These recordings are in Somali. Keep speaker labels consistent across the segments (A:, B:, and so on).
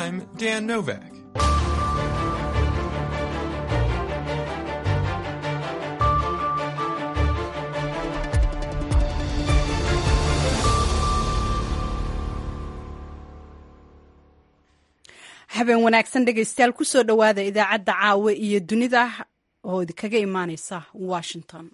A: I'm Dan Novak.
B: habeen wanaagsan dhegaystayaal kusoo dhowaada idaacadda caawe iyo dunida oo idinkaga imaaneysa washington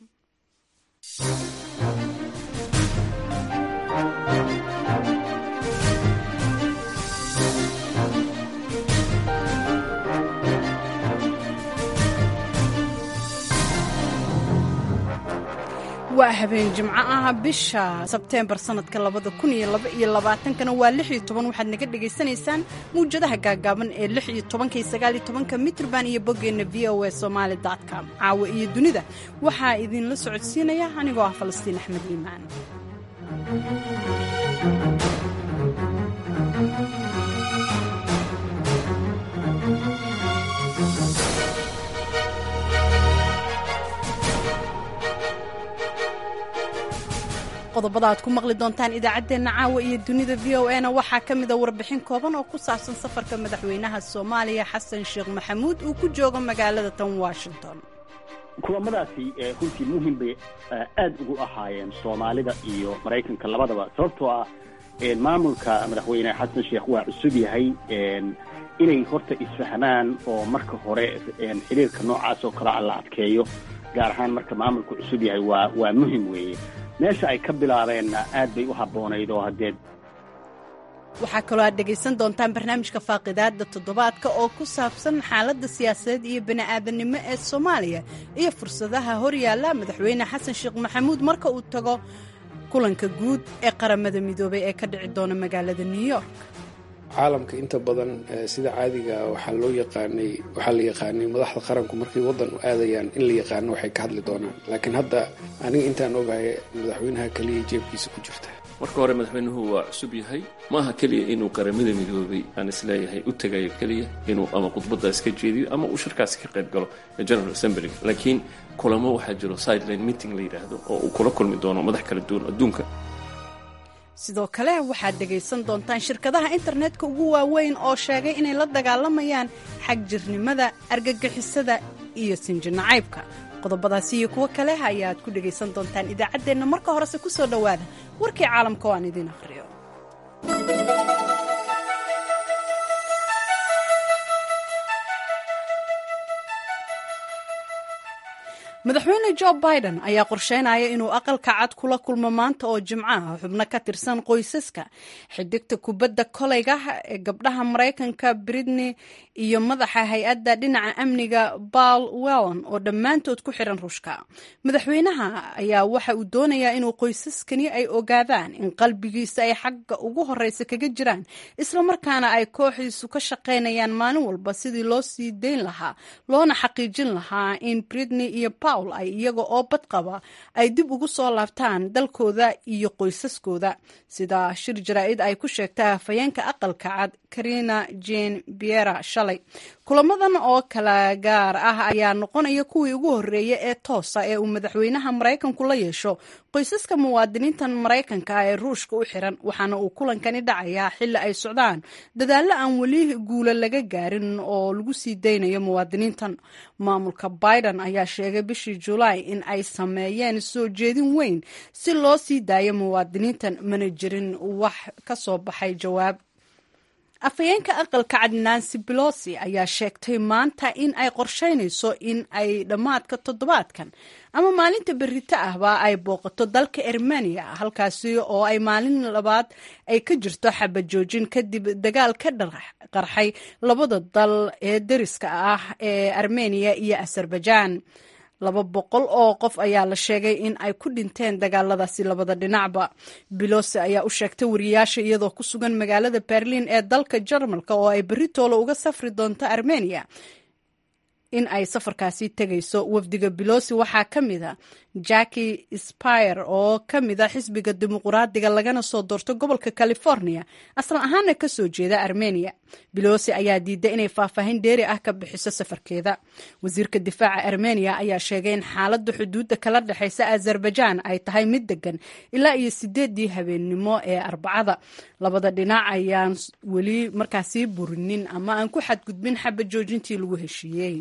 B: waa habeen jimco ah bisha sebteembar sanadka labada kun iyo laba iyo labaatankana waa lix iyo toban waxaad naga dhagaysanaysaan mawjadaha gaagaaban ee lix iyo tobanka iyo sagaal iyo tobanka mitrban iyo boggeenna v o a somaali com caawa iyo dunida waxaa idinla socodsiinaya anigoo ah falastiin axmed iimaan qodobada aad ku maqli doontaan idaacaddeenna caawa iyo dunida v o a na waxaa ka mida warbixin kooban oo ku saabsan safarka madaxweynaha soomaaliya xasan sheekh maxamuud uu ku joogo magaalada tan washington
C: kulamadaasi runtii muhim bay aad ugu ahaayeen soomaalida iyo maraykanka labadaba sababtoo ah maamulka madaxweyne xasan sheekh waa cusub yahay inay horta isfahmaan oo marka hore xiriirka noocaas oo kale a la adkeeyo gaar ahaan marka maamulku cusub yahay waa waa muhim weeye meesha ay ka bilaabeenna aad bay u habboonayd oo haddee
B: waxaa kaloo aad dhegaysan doontaan barnaamijka faaqidaada toddobaadka oo ku saabsan xaaladda siyaasadeed iyo bini'aadanimo ee soomaaliya iyo fursadaha horyaalla madaxweyne xasan sheekh maxamuud marka uu tago kulanka guud ee qaramada midoobay ee ka dhici doona magaalada new york
D: caalamka inta badan sida caadiga waxaa loo yaqaanay waxaa la yaqaanay madaxda qaranku markay waddan u aadayaan in la yaqaano waxay ka hadli doonaan laakiin hadda aniga intaan ogahay madaxweynaha keliya jeebkiisa ku jirta
E: marka hore madaxweynuhu waa cusub yahay maaha keliya inuu qaramada midoobay aan isleeyahay u tegayo keliya inuu ama khudbadaas ka jeediyo ama uu shirkaasi ka qayb galo general assembly laakiin kulamo waxaa jiro sideline meeting la yidhaahdo oo uu kula kulmi doono madax kala duwan adduunka
B: sidoo kale waxaad dhegaysan doontaan shirkadaha internetka ugu waaweyn oo sheegay inay la dagaalamayaan xagjirnimada argagixisada iyo sinjinacaybka qodobadaasi iyo kuwo kale ayaad ku dhegaysan doontaan idaacaddeenna marka horese ku soo dhowaada warkii caalamka oo aan idiin akhriyo madaxweyne jo biden ayaa qorsheynaya inuu aqalka cad kula kulmo maanta oo jimco ah xubno ka tirsan qoysaska xidigta kubadda koleyga ee gabdhaha maraykanka britney iyo madaxa hay-adda dhinaca amniga baal wellon oo dhammaantood ku xiran ruushka madaxweynaha ayaa waxa uu doonayaa inuu qoysaskani ay ogaadaan in qalbigiisa ay xagga ugu horeysa kaga jiraan islamarkaana ay kooxiisu ka shaqaynayaan maalin walba sidii loo sii dayn lahaa loona xaqiijin lahaa in britney iyo ay iyaga oo badqaba ay dib ugu soo laabtaan dalkooda iyo qoysaskooda sida shir jaraa-id ay ku sheegtay hafayeenka aqalka cad karina jane biera shalay kulamadan oo kala gaar ah ayaa noqonaya kuwii ugu horreeya ee toosa ee uu madaxweynaha maraykanku la yeesho qoysaska muwaadiniintan maraykanka ee ruushka u xiran waxaana uu kulankani dhacayaa xilli ay socdaan dadaallo aan weli guula laga gaarin oo lagu sii daynayo muwaadiniintan maamulka biden ayaa sheegay bishii julaay in ay sameeyeen soo jeedin weyn si loo sii daayo muwaadiniintan mana jirin wax ka soo baxay jawaab afhayeenka aqalka cad nancy belosi ayaa sheegtay maanta in ay qorsheynayso in ay dhammaadka toddobaadkan ama maalinta berrito ahba ay booqato dalka armeniya halkaasi oo ay maalin labaad ay ka jirto xabajoojin kadib dagaal ka qarxay labada dal ee dariska ah ee armeniya iyo azerbaijan laba boqol oo qof ayaa la sheegay in ay ku dhinteen dagaaladaasi labada dhinacba bilose ayaa u sheegtay wariyaasha iyadoo ku sugan magaalada berlin ee dalka jarmalka oo ay beritoolo uga safri doonto armeniya in ay safarkaasi tegayso wafdiga belosi waxaa ka mid a jacki spire oo ka mid a xisbiga dimuquraadiga lagana soo doorto gobolka california aslan ahaana kasoo jeeda armenia belosi ayaa diiday inay faahfaahin dheeri ah ka bixiso safarkeeda wasiirka difaaca armenia ayaa sheegay in xaaladda xuduudda kala dhexeysa azerbaijan ay tahay mid degan ilaa iyo sideedii habeennimo ee arbacada labada dhinac ayaan weli markaasii burinin ama aan ku xadgudbin xaba joojintii lagu heshiiyey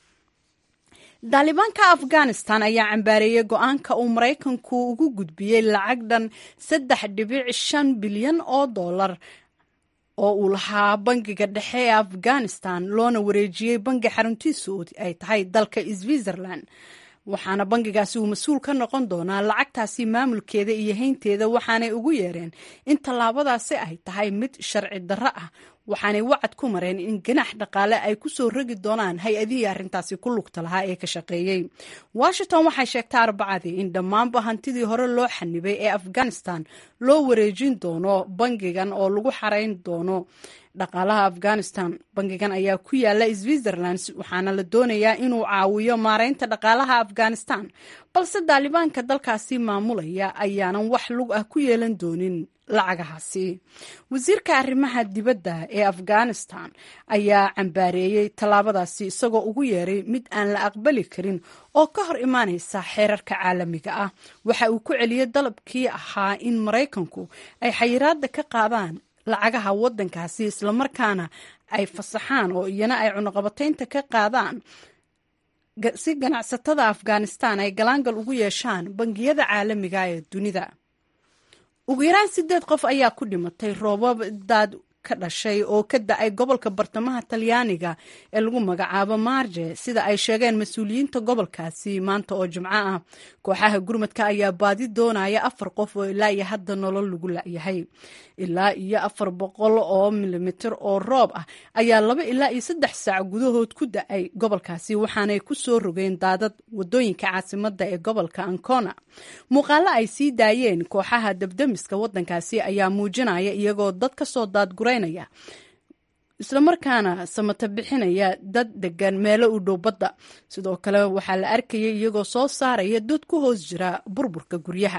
B: daalibaanka afghanistan ayaa cambaareeyey go-aanka uu maraykanku ugu gudbiyey lacag dhan saddex dhibic shan bilyan oo dollar oo uu lahaa bangiga dhexe ee afghanistan loona wareejiyey bangi xaruntiisu ay tahay dalka switzerland waxaana bangigaasi uu mas-uul ka noqon doonaa lacagtaasi maamulkeeda iyo haynteeda waxaanay ugu yeereen in tallaabadaasi ay tahay mid sharci darro ah waxaanay wacad ku mareen in ganax dhaqaale ay ku soo rogi doonaan hay-adihii arrintaasi ku lugta lahaa ee ka shaqeeyey washington waxay sheegtay arbacadii in dhammaanba hantidii hore loo xanibay ee afghanistan loo wareejin doono bangigan oo lagu xarayn doono dhaqaalaha afghanistan bangigan ayaa ku yaala switzerland waxaana la doonayaa inuu caawiyo maareynta dhaqaalaha afghanistan balse daalibaanka dalkaasi maamulaya ayaanan wax lug ah ku yeelan doonin lacagahaasi wasiirka arrimaha dibadda ee afghanistan ayaa cambaareeyey tallaabadaasi isagoo ugu yeeray mid aan la aqbali karin oo ka hor imaanaysa xeerarka caalamiga ah waxa uu ku celiyey dalabkii ahaa in maraykanku ay xayiraada ka qaadaan lacagaha waddankaasi islamarkaana ay fasaxaan oo iyana ay cunuqabataynta ka qaadaan si ganacsatada afghanistan ay galaangal ugu yeeshaan bangiyada caalamiga ee dunida ugu yaraan sideed qof ayaa ku dhimatay roobab daad ka dhashay oo ka da-ay gobolka bartamaha talyaaniga ee lagu magacaabo marje sida ay sheegeen mas-uuliyiinta gobolkaasi maanta oo jimco ah kooxaha gurmadka ayaa baadi doonaya afar qof oo ilaa iyo hadda nolol lagu la-yahay ilaa iyo afar boqol oo milimitir oo roob ah ayaa laba ilaa iyo saddex saac gudahood ku da-ay gobolkaasi waxaanay ku soo rogeen daadad wadooyinka caasimada ee gobolka ancona muuqaalo ay sii daayeen kooxaha dabdamiska wadankaasi ayaa muujinaya iyagoo dad kasoo daadguray islamarkaana samata bixinaya dad degan meelo u dhow badda sidoo kale waxaa la arkayay iyagoo soo saaraya dad ku hoos jira burburka guryaha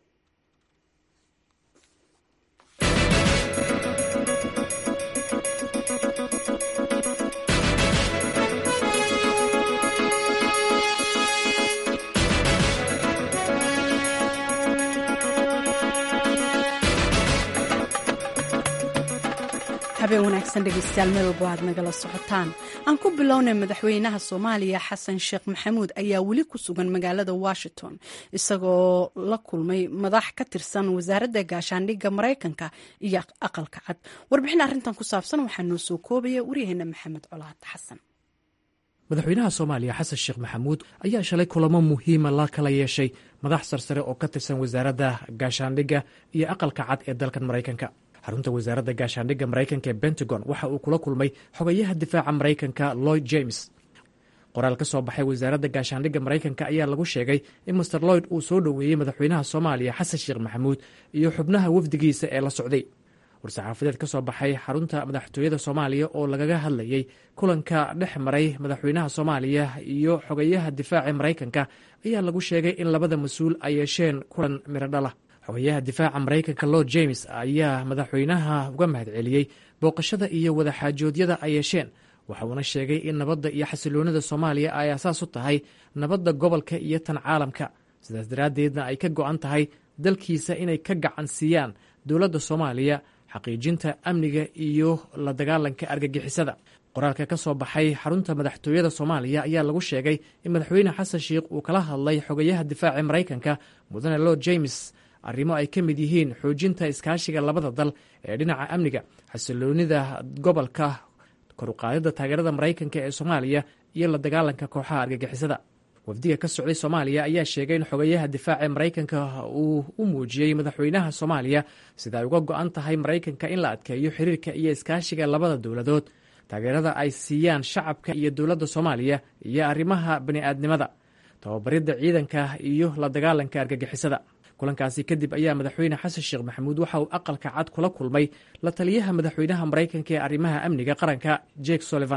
B: habeen wanaagsan dhegeystayaal meel walbo aad nagala socotaan aan ku bilownay madaxweynaha soomaaliya xasan sheekh maxamuud ayaa weli ku sugan magaalada washington isagoo la kulmay madax ka tirsan wasaaradda gaashaandhigga maraykanka iyo aqalka cad warbixin arrintan ku saabsan waxaa noo soo koobaya waryaheena maxamed colaad xasan
A: madaxweynaha soomaaliya xasan sheekh maxamuud ayaa shalay kulamo muhiima la kala yeeshay madax sarsare oo ka tirsan wasaaradda gaashaandhigga iyo aqalka cad ee dalkan maraykanka xarunta wasaaradda gaashaandhigga maraykanka ee pentagon waxa uu kula kulmay xogayaha difaaca maraykanka lloyd james qoraal ka soo baxay wasaaradda gaashaandhigga maraykanka ayaa lagu sheegay in master lloyd uu soo dhoweeyey madaxweynaha soomaaliya xasan sheekh maxamuud iyo xubnaha wafdigiisa ee la socday war-saxaafadeed ka soo baxay xarunta madaxtooyada soomaaliya oo lagaga hadlayey kulanka dhex maray madaxweynaha soomaaliya iyo xogayaha difaaca maraykanka ayaa lagu sheegay in labada mas-uul ay yeesheen kulan miradhala xogayaha difaaca maraykanka lord james ayaa madaxweynaha uga mahadceliyey booqashada iyo wadaxaajoodyada ay yeesheen waxa uuna sheegay in nabadda iyo xasiloonida soomaaliya ay asaas u tahay nabadda gobolka iyo tan caalamka sidaas daraaddeedna ay ka go-an tahay dalkiisa inay ka gacan siiyaan dowladda soomaaliya xaqiijinta amniga iyo la dagaalanka argagixisada qoraalka ka soo baxay xarunta madaxtooyada soomaaliya ayaa lagu sheegay in madaxweyne xasan sheikh uu kala hadlay xogayaha difaaca maraykanka mudane lord james arrimo ay ka mid yihiin xoojinta iskaashiga labada dal ee dhinaca amniga xasiloonida gobolka koruqaadida taageerada maraykanka ee soomaaliya iyo la dagaalanka kooxaha argagixisada wafdiga ka socday soomaaliya ayaa sheegay in xogayaha difaaca maraykanka uu u muujiyey madaxweynaha soomaaliya sida ay uga go-an tahay maraykanka in la adkeeyo xiriirka iyo iskaashiga labada dowladood taageerada ay siiyaan shacabka iyo dowladda soomaaliya iyo arrimaha bani'aadnimada tababaridda ciidanka iyo la dagaalanka argagixisada kulankaasi kadib ayaa madaxweyne xasan sheekh maxamuud waxa uu aqalka cad kula kulmay la taliyaha madaxweynaha maraykanka ee arrimaha amniga qaranka jake sullivan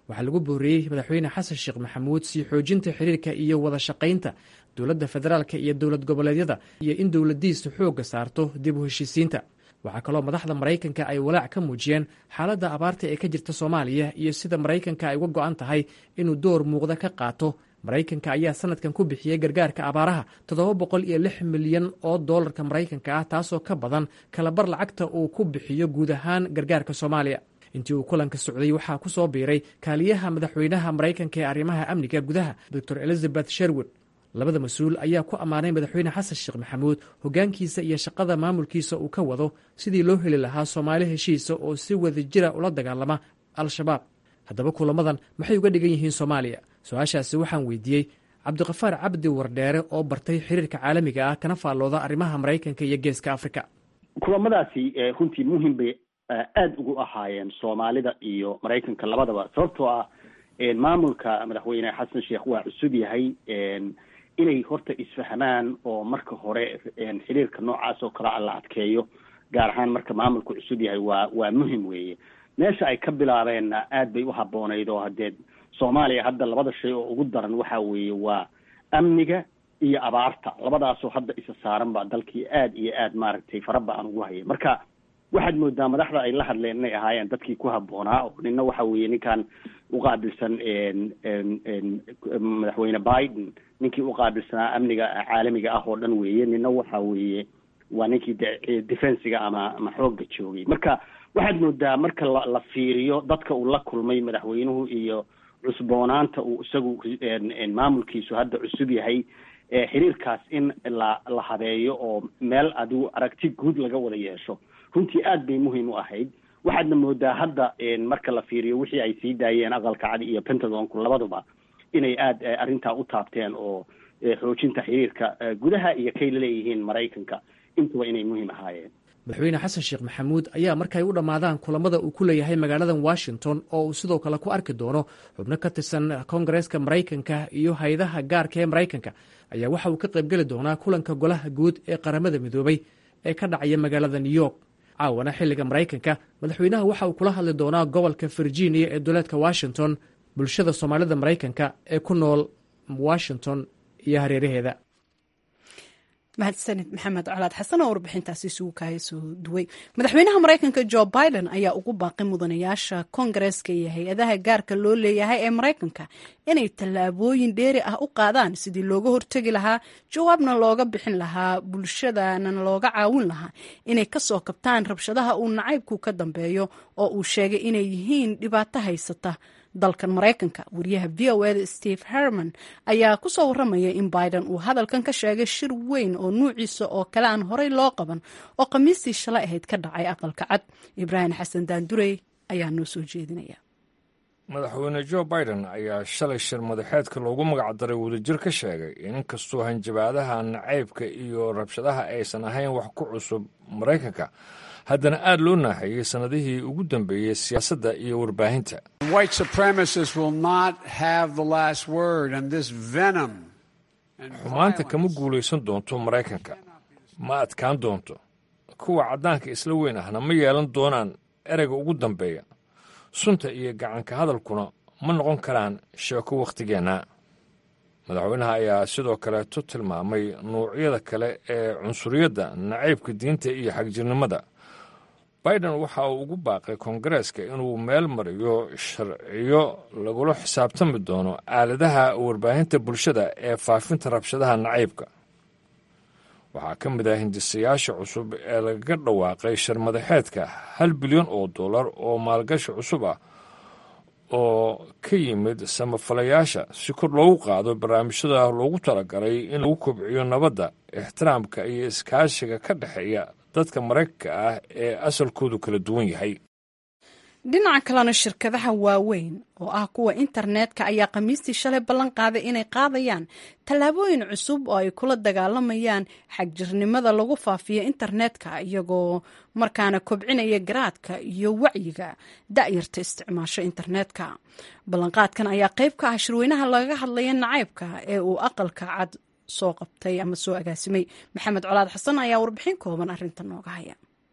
A: waxaa lagu booriyey madaxweyne xasan sheekh maxamuud sii xoojinta xiriirka iyo wada shaqaynta dowladda federaalka iyo dowlad goboleedyada iyo in dowladdiisu xoogga saarto dib u heshiisiinta waxaa kaloo madaxda maraykanka ay walaac ka muujiyeen xaaladda abaarta ee ka jirta soomaaliya iyo sida maraykanka ay uga go'an tahay inuu door muuqda ka qaato maraykanka ayaa sanadkan ku bixiyey gargaarka abaaraha toddoba boqol iyo lix milyan oo doolarka maraykanka ah taasoo ka badan kalabar lacagta uu ku bixiyo guud ahaan gargaarka soomaaliya intii uu kulanka socday waxaa ku soo biiray kaaliyaha madaxweynaha maraykanka ee arrimaha amniga gudaha dor elizabeth sherwood labada mas-uul ayaa ku ammaanay madaxweyne xasan sheekh maxamuud hoggaankiisa iyo shaqada maamulkiisa uu ka wado sidii loo heli lahaa soomaali heshiisa oo si wadajira ula dagaalama al-shabaab haddaba kulamadan maxay uga dhigan yihiin soomaaliya su-aashaasi waxaan weydiiyey cabdiqafaar cabdi wardheere oo bartay xiriirka caalamiga ah kana faallooda arrimaha maraykanka iyo geeska afrika
C: kulamadaasi runtii muhim bay aada ugu ahaayeen soomaalida iyo maraykanka labadaba sababtoo ah maamulka madaxweyne xasan sheekh waa cusub yahay inay horta isfahmaan oo marka hore xiriirka noocaas oo kale a la adkeeyo gaar ahaan marka maamulku cusub yahay waa waa muhim weeye meesha ay ka bilaabeenna aad bay u habboonayd oo haddee soomaaliya hadda labada shay oo ugu daran waxa weeye waa amniga iyo abaarta labadaasoo hadda isa saaran baa dalkii aad iyo aad maaragtay faraba aan ugu hayay marka waxaad moodaa madaxda ay la hadleen inay ahaayeen dadkii ku habboonaa oo nina waxa weeye ninkan uqaabilsan madaxweyne biden ninkii uqaabilsanaa amniga caalamiga ah oo dhan weeye nina waxa weeye waa ninkii defensiga ama ama xoogga joogay marka waxaad moodaa marka la la fiiriyo dadka uu la kulmay madaxweynuhu iyo cusboonaanta uu isagu maamulkiisu hadda cusub yahay xiriirkaas in la la habeeyo oo meel adigu aragti guud laga wada yeesho runtii aad bay muhiim u ahayd waxaadna moodaa hadda marka la fiiriyo wixii ay sii daayeen aqalka cadi iyo pentagonku labaduba inay aad arrintaa u taabteen oo xoojinta xiriirka gudaha iyo kay laleeyihiin maraykanka intuba inay muhiim ahaayeen
A: madaxweyne xasan sheekh maxamuud ayaa markay u dhammaadaan kulamada uu ku leeyahay magaaladan washington oo uu sidoo kale ku arki doono xubno ka tirsan koongareeska maraykanka iyo hay-adaha gaarka ee maraykanka ayaa waxa uu ka qaybgeli doonaa kulanka golaha guud ee qaramada midoobay ee ka dhacaya magaalada new york caawana xilliga maraykanka madaxweynaha waxa uu kula hadli doonaa gobolka virginia ee dowlaadka washington bulshada soomaalida maraykanka ee ku nool washington iyo hareeraheeda
B: mahadsanid maxamed colaad xasan oo warbixintaasi isugu kaaya soo duway madaxweynaha maraykanka jo biden ayaa ugu baaqay mudanayaasha koongareeska iyo hay-adaha gaarka loo leeyahay ee maraykanka inay tallaabooyin dheeri ah u qaadaan sidii looga hortegi lahaa jawaabna looga bixin lahaa bulshadana looga caawin lahaa inay kasoo kabtaan rabshadaha uu nacaybku ka dambeeyo oo uu sheegay inay yihiin dhibaato haysata dalkan maraykanka wariyaha v o eda steve herman ayaa kusoo waramaya in biden uu hadalkan ka sheegay shir weyn oo nuuciisa oo kale aan horey loo qaban oo khamiistii shalay ahayd ka dhacay aqalka cad ibraahim xasan daandurey ayaa noo soo jeedinaya
F: madaxweyne jo biden ayaa shalay shir madaxeedka loogu magacdaray wadajir ka sheegay in inkastoo hanjabaadaha nacaybka iyo rabshadaha aysan ahayn wax ku cusub maraykanka haddana aad loo naaxeeyey sannadihii ugu dambeeyey siyaasadda iyo warbaahinta xumaanta kama guulaysan doonto maraykanka ma adkaan doonto kuwa caddaanka isla weyn ahna ma yeelan doonaan ereyga ugu dambeeya sunta iyo gacanka hadalkuna ma noqon karaan sheeko wakhtigeenna madaxweynaha ayaa sidoo kaleeto tilmaamay nuucyada kale ee cunsuriyadda nacaybka diinta iyo xagjirnimada biden waxa uu ugu baaqay koongareeska inuu meel mariyo sharciyo lagula xisaabtami doono aaladaha warbaahinta bulshada ee faafinta rabshadaha nacaybka waxaa ka mid ah hindisayaasha cusub ee lagaga dhawaaqay shir madaxeedka hal bilyan oo dollar oo maalgashi cusub ah oo ka yimid samafalayaasha si kor loogu qaado barnaamijyada loogu talagalay in lagu kobciyo nabadda ixtiraamka iyo iskaashiga ka dhexeeya dadka maraykanka ah ee asalkoodu kala duwan yahay
B: dhinaca kalena shirkadaha waaweyn oo ah kuwa internetka ayaa khamiistii shalay ballan qaaday inay qaadayaan tallaabooyin cusub oo ay kula dagaalamayaan xagjirnimada lagu faafiyo internetka iyagoo markaana kobcinaya garaadka iyo wacyiga da'yarta isticmaasho internetka ballanqaadkan ayaa qayb ka ah shirweynaha lagaga hadlaya nacaybka ee uu aqalka cad soo qabtay ama soo agaasimay maxamed colaad xasan ayaa warbixin kooban arrinta nooga haya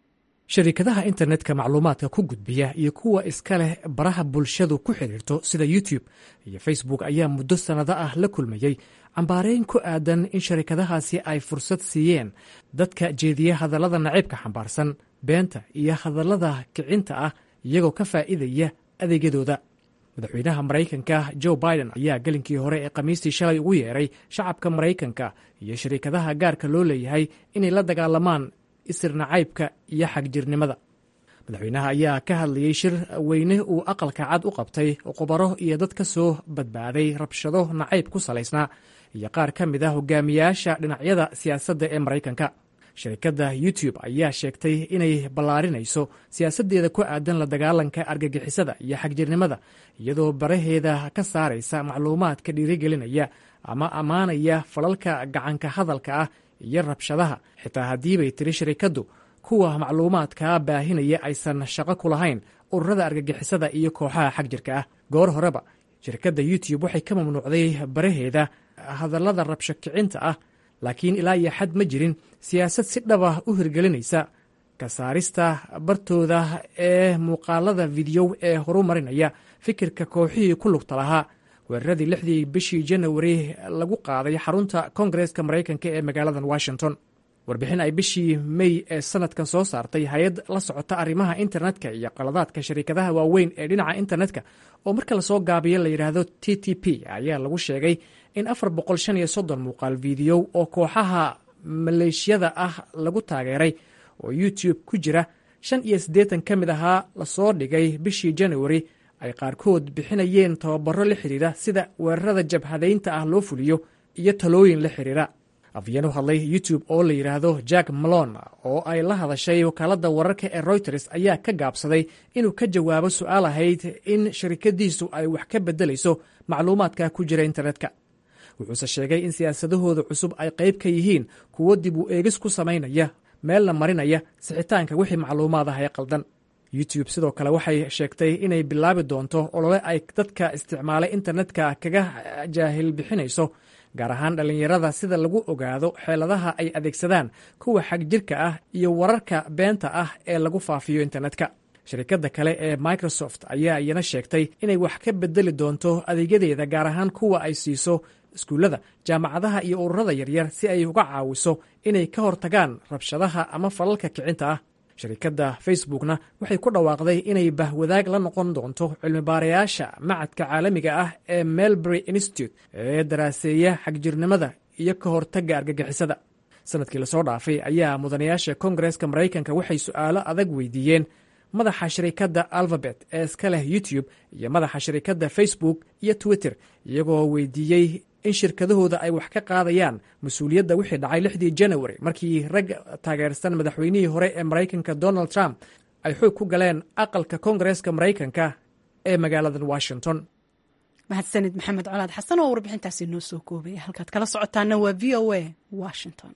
A: sharikadaha internetka macluumaadka ku gudbiya iyo kuwa iska leh baraha bulshadu ku xidhiirto sida youtube iyo facebook ayaa muddo sannado ah la kulmayey cambaareyn ku aadan in sharikadahaasi ay fursad siiyeen dadka jeediya hadallada naciibka xambaarsan beenta iyo hadallada kicinta ah iyagoo ka faa'iidaya adeegyadooda madaxweynaha maraykanka joe biden ayaa gelinkii hore ee khamiistii shalay ugu yeeray shacabka maraykanka iyo sharikadaha gaarka loo leeyahay inay la dagaalamaan isir nacaybka iyo xagjirnimada madaxweynaha ayaa ka hadlayey shir weyne uu aqalka cad u qabtay khubaro iyo dad ka soo badbaaday rabshado nacayb ku salaysnaa iyo qaar ka mid a hogaamiyaasha dhinacyada siyaasadda ee maraykanka shirkadda youtube ayaa sheegtay inay ballaarinayso siyaasaddeeda ku aadan la dagaalanka argagixisada iyo xagjirnimada iyadoo baraheeda ka saaraysa macluumaadka dhiirigelinaya ama ammaanaya falalka gacanka hadalka ah iyo rabshadaha xitaa haddii bay tiri shirikaddu kuwa macluumaadkaa baahinaya aysan shaqo ku lahayn ururada argagixisada iyo kooxaha xagjirka ah goor horeba shirkadda youtube waxay ka mamnuucday baraheeda hadallada rabsho kicinta ah laakiin ilaa iyo xad ma jirin siyaasad si dhaba u hirgelinaysa ka saarista bartooda ee muuqaalada fideyow ee horumarinaya fikirka kooxihii ku lugta lahaa weeraradii lixdii bishii janawari lagu qaaday xarunta koongareeska maraykanka ee magaaladan washington warbixin ay bishii mey ee sanadkan soo saartay hay-ad la socota arrimaha internetka iyo qaladaadka sharikadaha waaweyn ee dhinaca internetka oo marka lasoo gaabiyo la yidhaahdo t t p ayaa lagu sheegay in afar boqol shan iyo soddon muuqaal fideyow oo kooxaha maleeshiyada ah lagu taageeray oo youtube ku jira shan iyo siddeetan ka mid ahaa lasoo dhigay bishii janawari ay qaarkood bixinayeen tababaro la xidhiira sida weerarada jabhadaynta ah loo fuliyo iyo talooyin la xidhiira afyeen u hadlay youtube oo la yidhaahdo jack malon oo ay la hadashay wakaaladda wararka ee reuters ayaa ka gaabsaday inuu ka jawaabo su-aal ahayd in sharikadiisu ay wax ka beddelayso macluumaadka ku jira internetka wuxuuse sheegay in siyaasadahooda cusub ay qayb ka yihiin kuwo dib u eegis ku samaynaya meelna marinaya sixitaanka wixii macluumaad ah ee qaldan youtube sidoo kale waxay sheegtay inay bilaabi doonto olole ay dadka isticmaalay internetka kaga jaahil bixinayso gaar ahaan dhallinyarada sida lagu ogaado xeeladaha ay adeegsadaan kuwa xagjirka ah iyo wararka beenta ah ee lagu faafiyo internetka shirkadda kale ee microsoft ayaa iyana sheegtay inay wax ka bedeli doonto adeegyadeeda gaar ahaan kuwa ay siiso iskuullada jaamacadaha iyo ururada yaryar si ay uga caawiso inay ka hortagaan rabshadaha ama falalka kicinta ah shirkadda facebookna waxay ku dhawaaqday inay bahwadaag la noqon doonto cilmibaarayaasha macadka caalamiga ah ee melbury institute ee daraaseeya xagjirnimada iyo ka hortagga argagixisada sanadkii lasoo dhaafay ayaa mudanayaasha kongareska maraykanka waxay su'aalo adag weydiiyeen madaxa shirikadda alphabet ee iska leh youtube iyo madaxa shirikadda facebook iyo twitter iyagoo weydiiyey in shirkadahooda ay wax ka qaadayaan mas-uuliyadda wixii dhacay lixdii janawari markii rag taageersan madaxweynihii hore ee maraykanka donald trump ay xoog ku galeen aqalka koongareeska maraykanka ee magaaladan washington
B: mahadsanid maxamed colaad xasan oo warbixintaasi noo soo koobaya halkaad kala socotaana waa v o a washington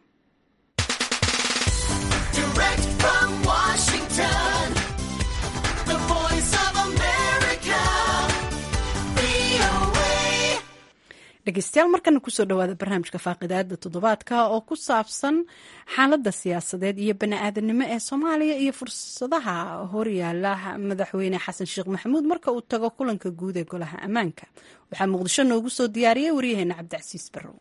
B: dhegeystayaal markana kusoo dhawaada barnaamijka faaqidaada toddobaadka oo ku saabsan xaaladda siyaasadeed iyo bani-aadanimo ee soomaaliya iyo fursadaha horyaala madaxweyne xasan sheekh maxamuud marka uu tago kulanka guud ee golaha ammaanka waxaa muqdisho noogu soo diyaariyey waryaheena cabdicasiis barrow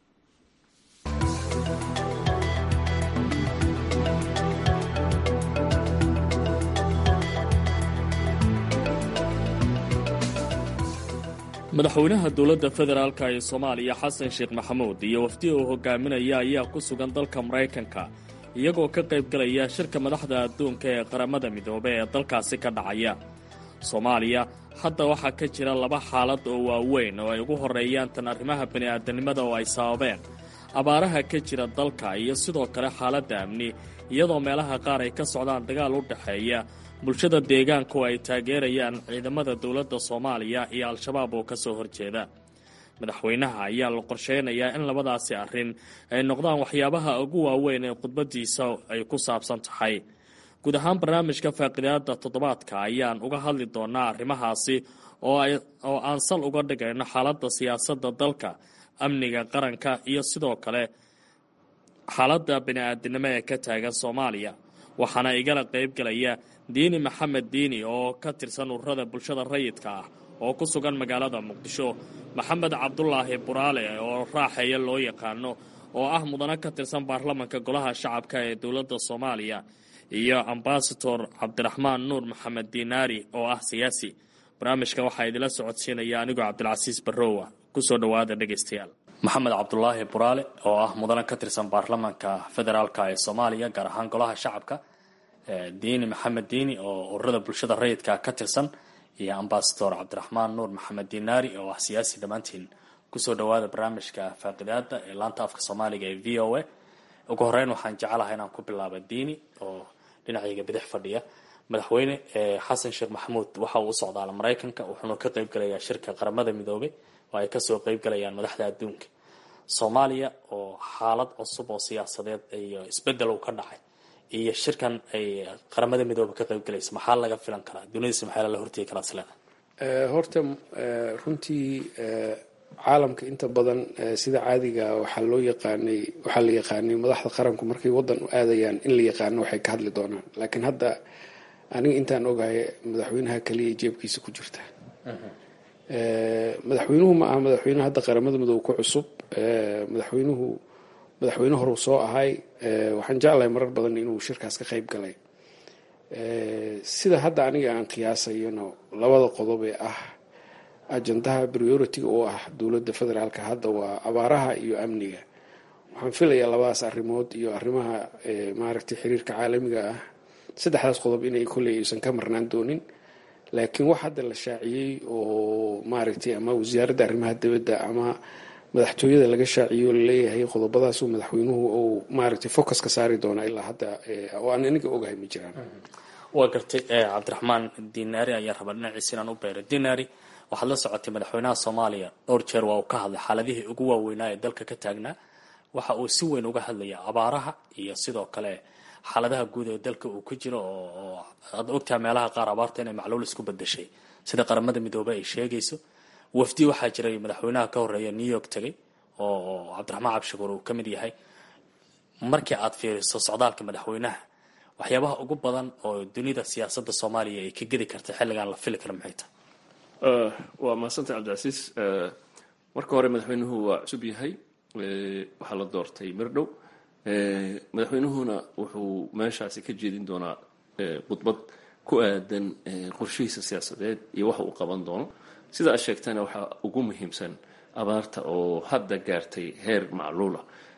G: madaxweynaha dowladda federaalka ee soomaaliya xasan sheekh maxamuud iyo wafdi uu hogaaminaya ayaa ku sugan dalka maraykanka iyagoo ka qayb galaya shirka madaxda adduunka ee qaramada midoobe ee dalkaasi ka dhacaya soomaaliya hadda waxaa ka jira laba xaalad oo waaweyn oo ay ugu horreeyaan tan arrimaha bini'aadanimada oo ay sababeen abaaraha ka jira dalka iyo sidoo kale xaaladda amni iyadoo meelaha qaar ay ka socdaan dagaal u dhexeeya bulshada deegaanku ay taageerayaan ciidamada dowladda soomaaliya iyo al-shabaab oo ka soo horjeeda madaxweynaha ayaa la qorsheynayaa in labadaasi arrin ay noqdaan waxyaabaha ugu waaweyn ee khudbadiisa ay ku saabsan tahay guud ahaan barnaamijka faaqidaada toddobaadka ayaan uga hadli doonaa arrimahaasi oo aan sal uga dhigayno xaaladda siyaasadda dalka amniga qaranka iyo sidoo kale xaaladda bini-aadinimo ee ka taagan soomaaliya waxaana igala qaybgalaya diini maxamed diini oo ka tirsan ururada bulshada rayidka ah oo ku sugan magaalada muqdisho maxamed cabdulaahi buraale oo raaxeeya loo yaqaano oo ah mudane ka tirsan baarlamanka golaha shacabka ee dowladda soomaaliya iyo ambasador cabdiraxmaan nuur maxamed diinaari oo ah siyaasi barnaamijka waxaa idila socodsiinaya anigoo cabdilcasiis barrowa kusoo dhowaada dhegaystayaal maxamed cabdulaahi buraale oo ah mudane ka tirsan baarlamanka federaalk ee soomaaliya gaar ahaan golaha shacabka diini maxamed diini oo ururada bulshada rayidka ka tirsan iyo ambasador cabdiraxmaan nuur maxamed diinaari oo ah siyaasi dhammaantiin kusoo dhowaada barnaamijka faaqidaada ee laanta afka soomaaliga ee v o a ugu horeyn waxaan jecelahay inaan ku bilaaba diini oo dhinacayga bidix fadhiya madaxweyne xasan sheekh maxamuud waxa uu u socdaala maraykanka wuxuuna ka qaybgalayaa shirka qaramada midoobay oo ay kasoo qaybgalayaan madaxda adduunka soomaaliya oo xaalad cusub oo siyaasadeed iyo isbedel uu ka dhacay iyo shirkan ay qaramada midoobe ka qaybgalaysa maxaa laga filan karaa dunidasi maxaa la hortegi karaa isleeda
D: horta runtii caalamka inta badan sida caadiga waxaa loo yaqaanay waxaa la yaqaanay madaxda qaranku markay wadan u aadayaan in la yaqaano waxay ka hadli doonaan laakiin hadda aniga intaan ogahay madaxweynaha kaliya jeebkiisa ku jirta madaxweynuhu ma aha madaxweyne hadda qaramada midoobe ku cusub madaxweynuhu madaxweyne horeu soo ahay waxaan jeclahay marar badan inuu shirkaas ka qayb galay sida hadda aniga aan qiyaasayano labada qodob ee ah ajandaha priority-ga oo ah dowladda federaalka hadda waa abaaraha iyo amniga waxaan filayaa labadaas arrimood iyo arrimaha maaragtay xiriirka caalamiga ah saddexdaas qodob inay kolley aysan ka marnaan doonin laakiin wax hadda la shaaciyey oo maaragtay ama wasaaradda arrimaha dibadda ama madaxtooyada laga shaaciyo laleeyahay qodobadaasuu madaxweynuhu uu maaragtay focus ka saari doonaa ilaa hadda oo aan aniga ogahay ma jiraan
G: waa gartay cabdiraxmaan dinaari ayaa rabaa dhinaciisa inaan u beero dinaari waxaad la socotay madaxweynaha soomaaliya dhowr jeer waa uu ka hadlay xaaladihii ugu waaweynaa ee dalka ka taagnaa waxa uu si weyn uga hadlaya abaaraha iyo sidoo kale xaaladaha guud ee dalka uu ku jiro oo aad ogtaha meelaha qaar abaarta inay macluul isku bedashay sida qaramada midoobey ay sheegayso wafdi waxaa jiray madaxweynaha ka horeeya new york tegay oo cabdiraxmaan cabshakuur uu ka mid yahay markii aad fiiriso socdaalka madaxweynaha waxyaabaha ugu badan oo dunida siyaasadda soomaaliya ay ka gedi kartay xilligan la fili kara maxay tahay
E: waa mahadsantay cabdicasiis marka hore madaxweynuhu waa cusub yahay waxaa la doortay mirdhow madaxweynuhuna wuxuu meeshaasi ka jeedin doonaa khudbad ku aadan qorshihiisa siyaasadeed iyo waxa uu qaban doono sida aad sheegtana waxaa ugu muhiimsan abaarta oo hadda gaartay heer macluula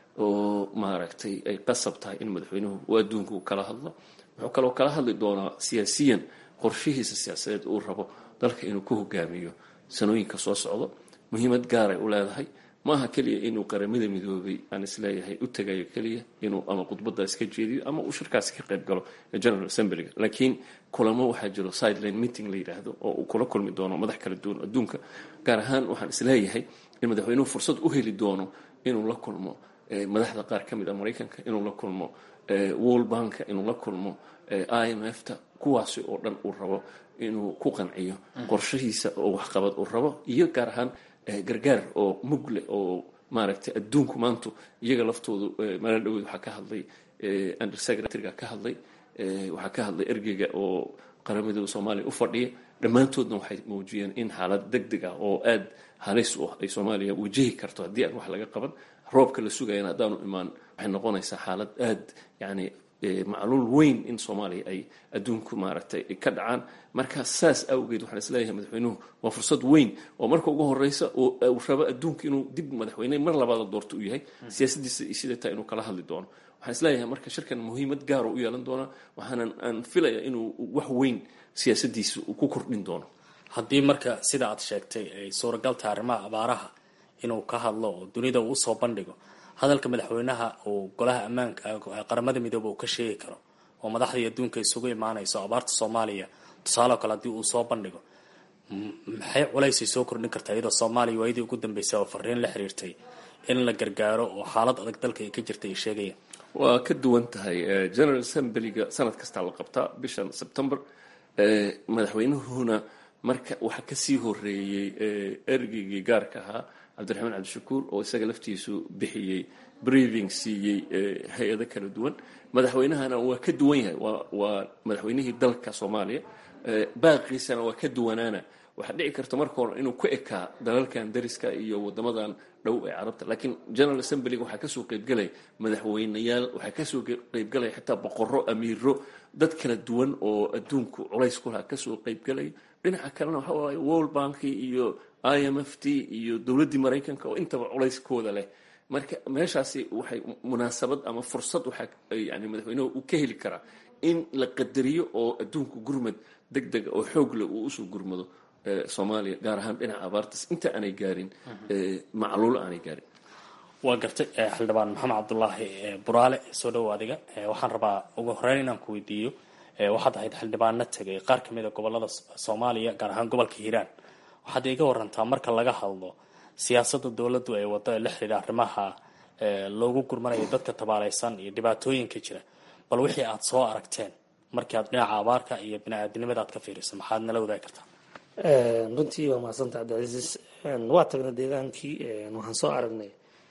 E: oo maaragtay ay qasab tahay in madaxweynuhu uu adduunku kala hadlo wuxuu kaloo kala hadli doonaa siyaasiyan qorshihiisa siyaasadeed uu rabo dalka inuu ku hogaamiyo sanooyinka soo socdo muhiimad gaaray u leedahay maaha keliya inuu qaramada midoobay aan isleeyahay u tagayo keliya inuu ama khudbadaas ka jeediyo ama uu shirkaasi ka qayb galo general assemblyga laakiin kulamo waxaa jiro sideline meeting la yidhaahdo oo uu kula kulmi doono madax kala duwan adduunka gaar ahaan waxaan isleeyahay in madaxweynuhu fursad u heli doono inuu la kulmo madaxda qaar ka mid a maraykanka inuu la kulmo world banka inuu la kulmo i m f ta kuwaasi oo dhan uu rabo inuu ku qanciyo qorshahiisa oo waxqabad uu rabo iyo gaar ahaan gargaar oo mugle oo maaragtay adduunku maantu iyaga laftoodu maalin dhaweyd waxaa ka hadlay undersecretary-ga ka hadlay waxaa ka hadlay ergeyga oo qaramadooda soomaaliya u fadhiya dhammaantoodna waxay muujiyeen in xaalad deg deg ah oo aada halis u ah ay soomaaliya wajahi karto haddii aan wax laga qaban roobka la sugayana haddaanu imaan waxay noqonaysaa xaalad aada yacni macluul weyn in soomaaliya ay adduunku maaragtay ka dhacaan marka saas awgeed waxaan isleeyahay madaxweynuhu waa fursad weyn oo marka ugu horeysa uu rabo adduunka inuu dib madaxweyne mar labaada doorto u yahay siyaasadiisa sida taa inuu kala hadli doono waxaan isleeyahay marka shirkan muhiimad gaaro u yeelan doonaa waxaanan aan filaya inuu wax weyn siyaasadiisa uu ku kordhin doono
G: haddii marka sida aad sheegtay ay suuragal tahay arrimaha abaaraha inuu ka hadlo oo dunida uu usoo bandhigo hadalka madaxweynaha uu golaha ammaanka qaramada midoobe uu ka sheegi karo oo madaxdii adduunka isugu imaanayso abaarta soomaaliya tusaaleo kale haddii uu soo bandhigo maxay culaysay soo kordhin kartaa iyadoo soomaaliya waayadii ugu dambeysay oo fariin la xiriirtay in la gargaaro oo xaalad adag dalka ay ka jirtay ay sheegayaan
E: waa ka duwan tahay general assemblyga sanad kastaa la qabtaa bishan september madaxweynuhuna marka waxaa kasii horeeyey ergeygii gaarka ahaa cabdiraxmaan cabdishakuur oo isaga laftiisu bixiyey briefing siiyey hay-ado kala duwan madaxweynahana waa ka duwan yahay waa madaxweynihii dalka soomaaliya baaqiisana waa ka duwanaana waxaa dhici karta marka hore inuu ku ekaa dalalkan dariska iyo wadamadan dhow ee carabta laakiin general assemblyga waxaa kasoo qeybgalaya madaxweyneyaal waxaa kasoo qeybgalaya xitaa boqoro amiiro dad kala duwan oo adduunku culays ku lahaa kasoo qeybgalaya dhinaca kalena waxa waaye world banki iyo i m f t iyo dowladdii maraykanka oo intaba culayskooda leh marka meeshaasi waxay munaasabad ama fursad waxaa yani madaxweynuhu uu ka heli karaa in la qadariyo oo adduunku gurmad deg dega oo xoog leh uu usoo gurmado soomaaliya gaar ahaan dhinaca abaartas inta aanay gaarin macluul aanay gaarin
G: waa gartay xildhibaan maxamed cabdulaahi buraale soo dhowo adiga waxaan rabaa ugu horeyn inaan ku weydiiyo waxaad ahayd xildhibaano tegay qaar ka mid a gobolada soomaaliya gaar ahaan gobolka hiiraan waxaad iga warantaa marka laga hadlo siyaasadda dowladdu ay wado ee la xidhiidha arrimaha loogu gurmanayo dadka tabaaleysan iyo dhibaatooyinka jira bal wixii aad soo aragteen markii aad dhinaca abaarka iyo bini-aadinimada aad ka fiiriso maxaad nala wadaagi kartaa
H: runtii waa mahadsanta cabdicasiis waa tagnay deegaankii waxaan soo aragnay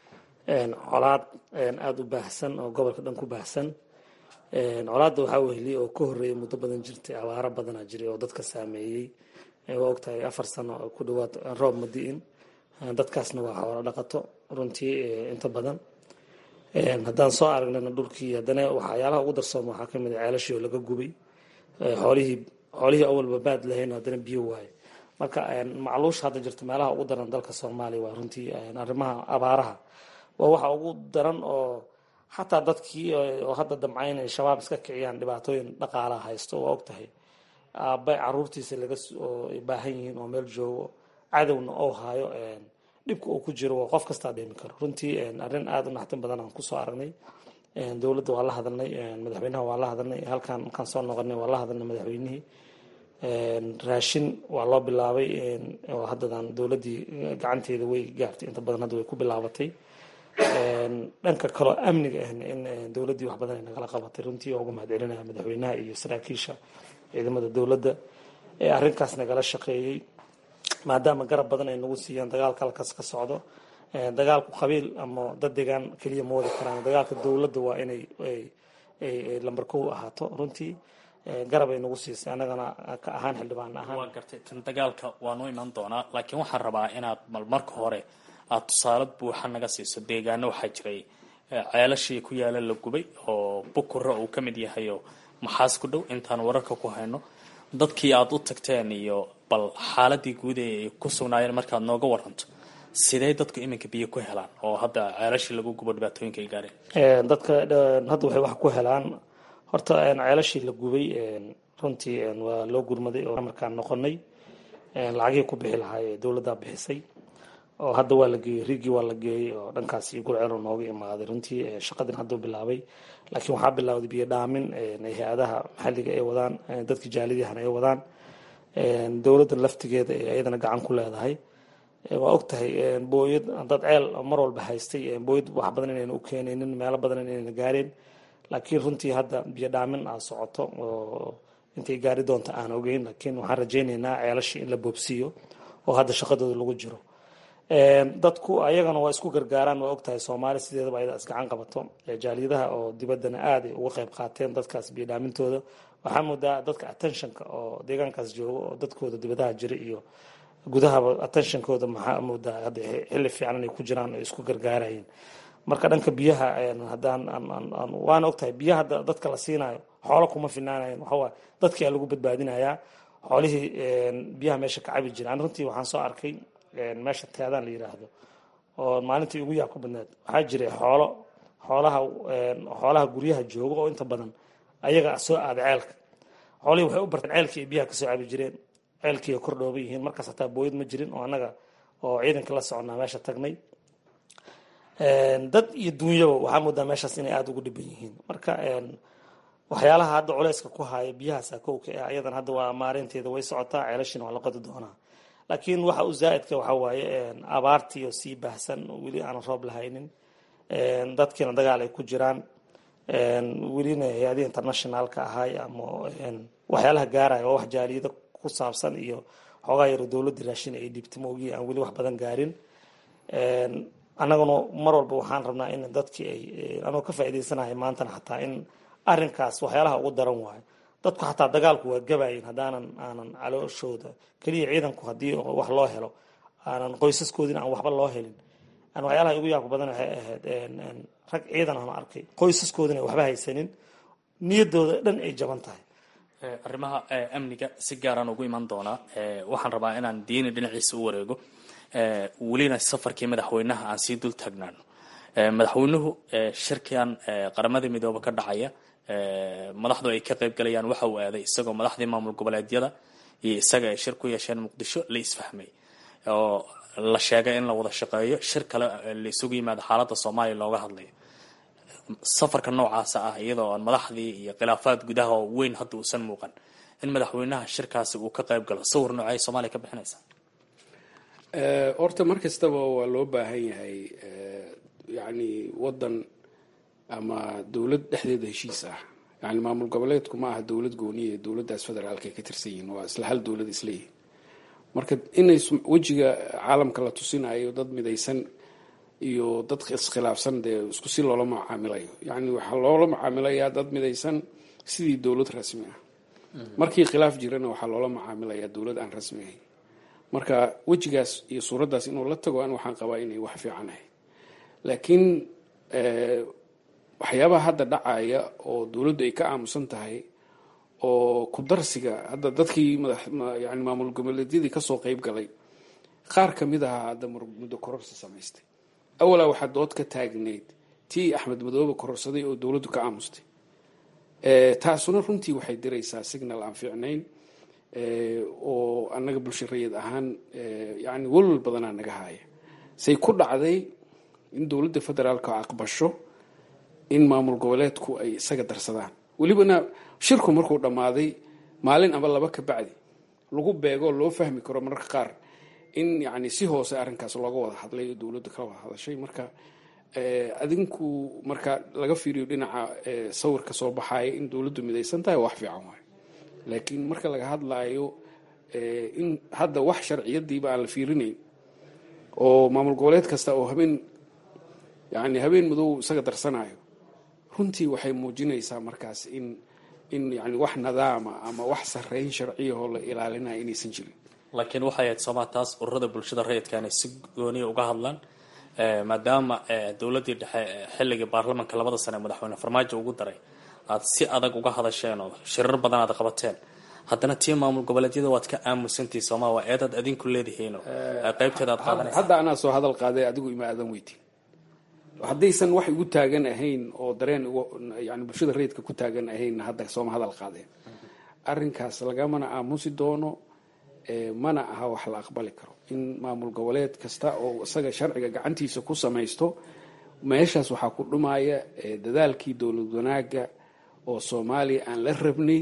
H: colaad aada u baahsan oo gobolka dhan ku baahsan colaadda waxaa weheliyay oo ka horreeyay muddo badan jirtay abaaro badanaa jiray oo dadka saameeyey waa ogtahay afar sano oo ku dhawaad roob ma di'in dadkaasna waa xoolo dhaqato runtii inta badan haddaan soo aragnana dhulkii haddana waxyaalaha ugu darsooma waxaa kamid a ceelashii oo laga gubay xoolihii xoolihii awalba baad lahayn haddana biyo waaye marka macluusha hadda jirta meelaha ugu daran dalka soomaaliya waa runtii arrimaha abaaraha waa waxa ugu daran oo xataa dadkii oo hadda damcayn ay shabaab iska kiciyaan dhibaatooyin dhaqaalaha haysto waa ogtahay aabba caruurtiisa laga oo ay baahan yihiin oo meel joogo cadowna oo haayo dhibka uu ku jiro waa qof kastaa dheemi karo runtii arrin aada u naxtin badan aan kusoo aragnay dowladda waa la hadalnay madaxweynaha waa la hadalnay halkaan markaan soo noqonay waa la hadalnay madaxweynihii raashin waa loo bilaabay oo haddadan dowladdii gacanteeda way gaartay inta badan hadda way ku bilaabatay dhanka kaloo amniga ahna in dowladdii wax badan ay nagala qabatay runtii oo uga mahad celinaya madaxweynaha iyo saraakiisha ciidamada dowladda ee arrinkaas nagala shaqeeyey maadaama garab badan ay nagu siiyaan dagaalka halkaas ka socdo dagaalku qabiil ama dad degaan keliya ma wadi karaan dagaalka dowladda waa inay lambar kow ahaato runtii garab ay nagu siisay annagana ka ahaan xildhibaan ahaan
G: waa gartay tan dagaalka waanu iman doonaa laakiin waxaan rabaa inaad mal marka hore aada tusaale buuxa naga siiso deegaano waxaa jiray ceelashii ku yaala la gubay oo bukura uu ka mid yahay oo maxaas ku dhow intaan wararka ku hayno dadkii aada u tagteen iyo bal xaaladii guud ee ay ku sugnaayeen markaad nooga waranto sidee dadku iminka biyo ku helaan oo hadda ceelashii lagu gubo dhibaatooyinka ay gaareen
H: dadka hadda waxay wax ku helaan horta ceelashii la gubay runtii waa loo gurmaday oo markaan noqonay lacagihii ku bixi lahaa ee dowladdaa bixisay oo hadda waa la geeyey riigii waa la geeyey oo dhankaas iyo gurceelo nooga imaaday runtii shaqadin hadduu bilaabay laakiin waxaa bilowday biyo dhaamin hay-adaha maxalliga ay wadaan dadka jaalidiyahana ay wadaan dowladda laftigeeda ee ayadana gacan ku leedahay waa og tahay booyad dad ceel mar walba haystay booyad wax badan inayna u keenaynin meelo badan inayna gaareen laakiin runtii hadda biyo dhaamin aa socoto oo intay gaari doonta aan ogeyn laakiin waxaan rajaynaynaa ceelashii in la boobsiiyo oo hadda shaqadooda lagu jiro dadku ayagana waa isku gargaaraan waa ogtahay soomaali sideedaba ayada isgacan qabato jaaliyadaha oo dibaddana aad ay uga qayb qaateen dadkaas biyo dhaamintooda waxaa moodaa dadka attentionka oo deegaankaas jooga oo dadkooda dibadaha jira iyo gudahaba attentionkooda maxaa moodaa hadda xilli fiican inay ku jiraan oo isku gargaarayeen marka dhanka biyaha haddaan waana ogtahay biyaha dadka la siinayo xoolo kuma finaanayan waxawaa dadkii aa lagu badbaadinayaa xoolihii biyaha meesha ka cabi jiraan runtii waxaan soo arkay meesha teedaan la yiraahdo oo maalintii ugu yaab ka badneed waxaa jiray xoolo xoolaha xoolaha guryaha jooga oo inta badan ayaga soo aada ceelka xoolihii waxay u barteen ceelkii ay biyaha kasoo cabi jireen ceelkii ay kordhooban yihiin markaas hataa booyad ma jirin oo annaga oo ciidanka la soconnaa meesha tagnay dad iyo duunyaba waxaa moodaa meeshaas inay aada ugu dhiban yihiin marka waxyaalaha hadda culeyska ku haya biyahaasa kowka ah ayadan hadda waa maarinteeda way socotaa ceelashina waa la qodi doonaa laakiin waxa u zaa-idka waxaa waaye abaartii oo sii baahsan weli aanan roob lahaynin dadkiina dagaal ay ku jiraan welina hay-adihii internationalka ahay ama waxyaalaha gaaraya waa wax jaaliyada ku saabsan iyo xoogaa yaro dowladda raashin ay dhibtay maogi aan weli wax badan gaarin annaguna mar walba waxaan rabnaa in dadkii ay anoo ka faa'iidaysanahay maantana xataa in arrinkaas waxyaalaha ugu daran waayo dadku xataa dagaalku waa gabayin haddaanan aanan calooshooda keliya ciidanku haddii wax loo helo aanan qoysaskoodina aan waxba loo helin waxyaalaha igu yaabka badan waxay ahayd rag ciidan aan arkay qoysaskoodina waxba haysanin niyadooda dhan ay jaban tahay
G: arrimaha amniga si gaaraan ugu iman doonaa waxaan rabaa inaan diini dhinaciisa u wareego welina safarkii madaxweynaha aan sii dul taagnaano madaxweynuhu shirkan qaramada midoobe ka dhacaya madaxdu ay ka qayb galayaan waxa uu aaday isagoo madaxdii maamul goboleedyada iyo isaga ay shir ku yeesheen muqdisho la isfahmay oo la sheegay in la wada shaqeeyo shir kale la isugu yimaado xaaladda soomaaliya looga hadlayo safarka noocaasa ah iyadoo aan madaxdii iyo khilaafaad gudaha oo weyn hadda uusan muuqan in madaxweynaha shirkaasi uu ka qayb galo sawir noocay soomaaliya ka bixinaysa
D: horta mar kastaba waa loo baahan yahay yacni waddan ama dowlad dhexdeeda heshiis ah yani maamul goboleedku ma aha dowlad gooniya dowladdaas federaalka ay ka tirsan yihiin waa isla hal dowlad isleeyihin marka inay wejiga caalamka la tusinayo dad midaysan iyo dad iskhilaafsan dee isku si loola macaamilayo yani waxaa loola macaamilayaa dad midaysan sidii dowlad rasmi ah markii khilaaf jirana waxaa loola macaamilayaa dowlad aan rasmi ahayn marka wejigaas iyo suuraddaas inuu la tago an waxaan qabaa inay wax fiican ahayd laakiin waxyaabaha hadda dhacaya oo dowladdu ay ka aamusan tahay oo kudarsiga hadda dadkii yani maamul goboleedyadii kasoo qeyb galay qaar kamid ahaa hadda muddo kororsi samaystay awalaa waxaa dood ka taagneyd tii axmed madoobe kororsaday oo dowladdu ka aamustay taasuna runtii waxay diraysaa signal aan fiicnayn oo annaga bulsho rayid ahaan yani welwal badanaa naga haaya say ku dhacday in dowladda federaalka aqbasho in maamul goboleedku ay isaga darsadaan welibana shirku markuu dhammaaday maalin aba laba ka bacdi lagu beego loo fahmi karo mararka qaar in yani si hoose arrinkaas looga wada hadlay oo dowladda ka wada hadashay marka adinku marka laga fiiriyo dhinaca sawirka soo baxaaya in dowladdu midaysan tahay wax fiican waayo laakiin marka laga hadlaayo in hadda wax sharciyadiiba aan la fiirinayn oo maamul goboleed kasta oo habeen yani habeen madow isaga darsanayo runtii waxay muujinaysaa markaas in in yani wax nadaama ama wax sareyn sharciyahoo la ilaalinaya inaysan jirin
G: laakiin waxay ahayd sooma taas ururada bulshada rayidka inay si gooniya uga hadlaan maadaama dowladdii dhexe xilligii baarlamanka labada sane madaxweyne farmaajo ugu daray aad si adag uga hadasheen oo shirar badan aad qabateen haddana tii maamul goboleedyada waad ka aamusantii sooma waa eedaad adinku leedihiin qaybteeda aad qaadanaysa
D: hadda anaa soo hadal qaaday adigu ima aadan weytin haddaysan wax igu taagan ahayn oo dareen yani bulshada rayidka ku taagan ahayn hadda sooma hadal qaadeen arrinkaas lagamana aamusi doono mana aha wax la aqbali karo in maamul goboleed kasta oo isaga sharciga gacantiisa ku samaysto meeshaas waxaa ku dhumaya dadaalkii dowlad wanaaga oo soomaaliya aan la rabnay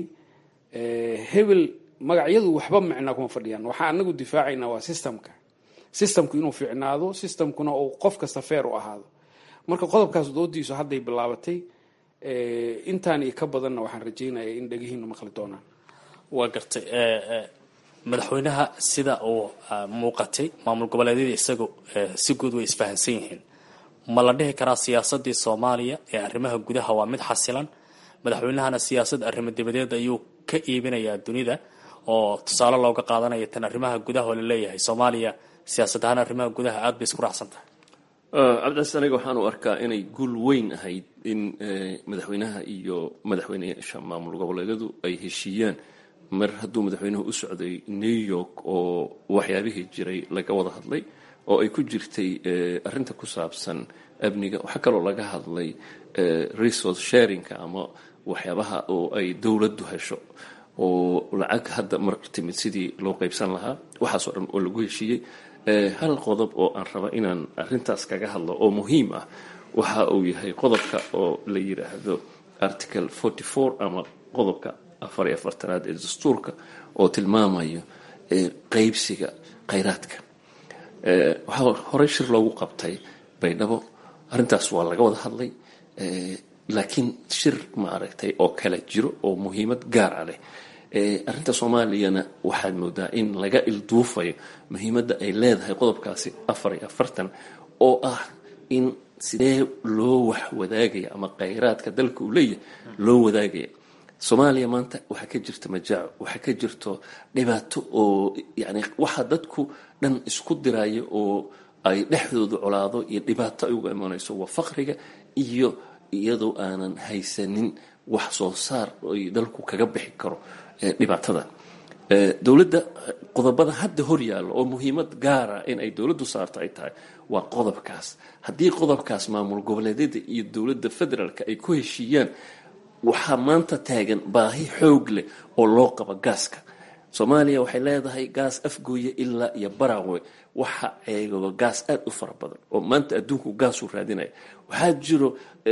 D: hebel magacyadu waxba micnaa kuma fadhiyaan waxaa anagu difaacaynaa waa systemka systemku inuu fiicnaado systemkuna uu qof kasta feer u ahaado marka qodobkaas doodiisu hadday bilaabatay intaan iyo ka badanna waxaan rajeynaya in dhegihiinu maqli doonaan
G: waa gartay madaxweynaha sida uu muuqatay maamul goboleedyada isaga si guud way isfahansan yihiin ma la dhihi karaa siyaasadii soomaaliya ee arrimaha gudaha waa mid xasilan madaxweynahana siyaasad arrimo dibadeed ayuu ka iibinayaa dunida oo tusaale looga qaadanaya tan arrimaha gudaha oo laleeyahay soomaaliya siyaasad ahaan arrimaha gudaha aada bay isku raacsan tahay
E: cabdicasiis aniga waxaan u arkaa inay guul weyn ahayd in madaxweynaha iyo madaxweyneyaasha maamul goboleedyadu ay heshiiyaan mar hadduu madaxweynuhu u socday new york oo waxyaabihii jiray laga wada hadlay oo ay ku jirtay arinta ku saabsan amniga waxaa kaloo laga hadlay resource sharingka ama waxyaabaha oo ay dowladdu hesho oo lacag hadda mar timid sidii loo qaybsan lahaa waxaasoo dhan oo lagu heshiiyey hal qodob oo aan raba inaan arintaas kaga hadlo oo muhiim ah waxa uu yahay qodobka oo la yiraahdo article forty four ama qodobka afar iyo afartanaad ee dastuurka oo tilmaamayo qeybsiga khayraadka waxaa horey shir loogu qabtay baydhabo arrintaas waa laga wada hadlay laakiin shir ma aragtay oo kala jiro oo muhiimad gaara leh arrinta soomaaliyana waxaad moodaa in laga ilduufayo muhiimadda ay leedahay qodobkaasi afar iyo afartan oo ah in sidee loo wax wadaagaya ama khayraadka dalka uu leeyahay loo wadaagaya soomaaliya maanta waxaa ka jirta majaaco waxaa ka jirto dhibaato oo yani waxa dadku dhan isku diraya oo ay dhexdooda colaado iyo dhibaato ay uga imanayso waa faqriga iyo iyadoo aanan haysanin wax soo saar ay dalku kaga bixi karo dhibaatada dowladda qodobada hadda hor yaalla oo muhiimad gaara in ay dowladdu saarto ay tahay waa qodobkaas haddii qodobkaas maamul goboleedyada iyo dowladda federaalka ay ku heshiiyaan waxaa maanta taagan baahi xoog leh oo loo qabo gaaska soomaaliya waxay leedahay gaas afgooye ilaa iyo barawe waxa eegaba gaas aada u fara badan oo maanta adduunku gaasuu raadinaya waxaa jiro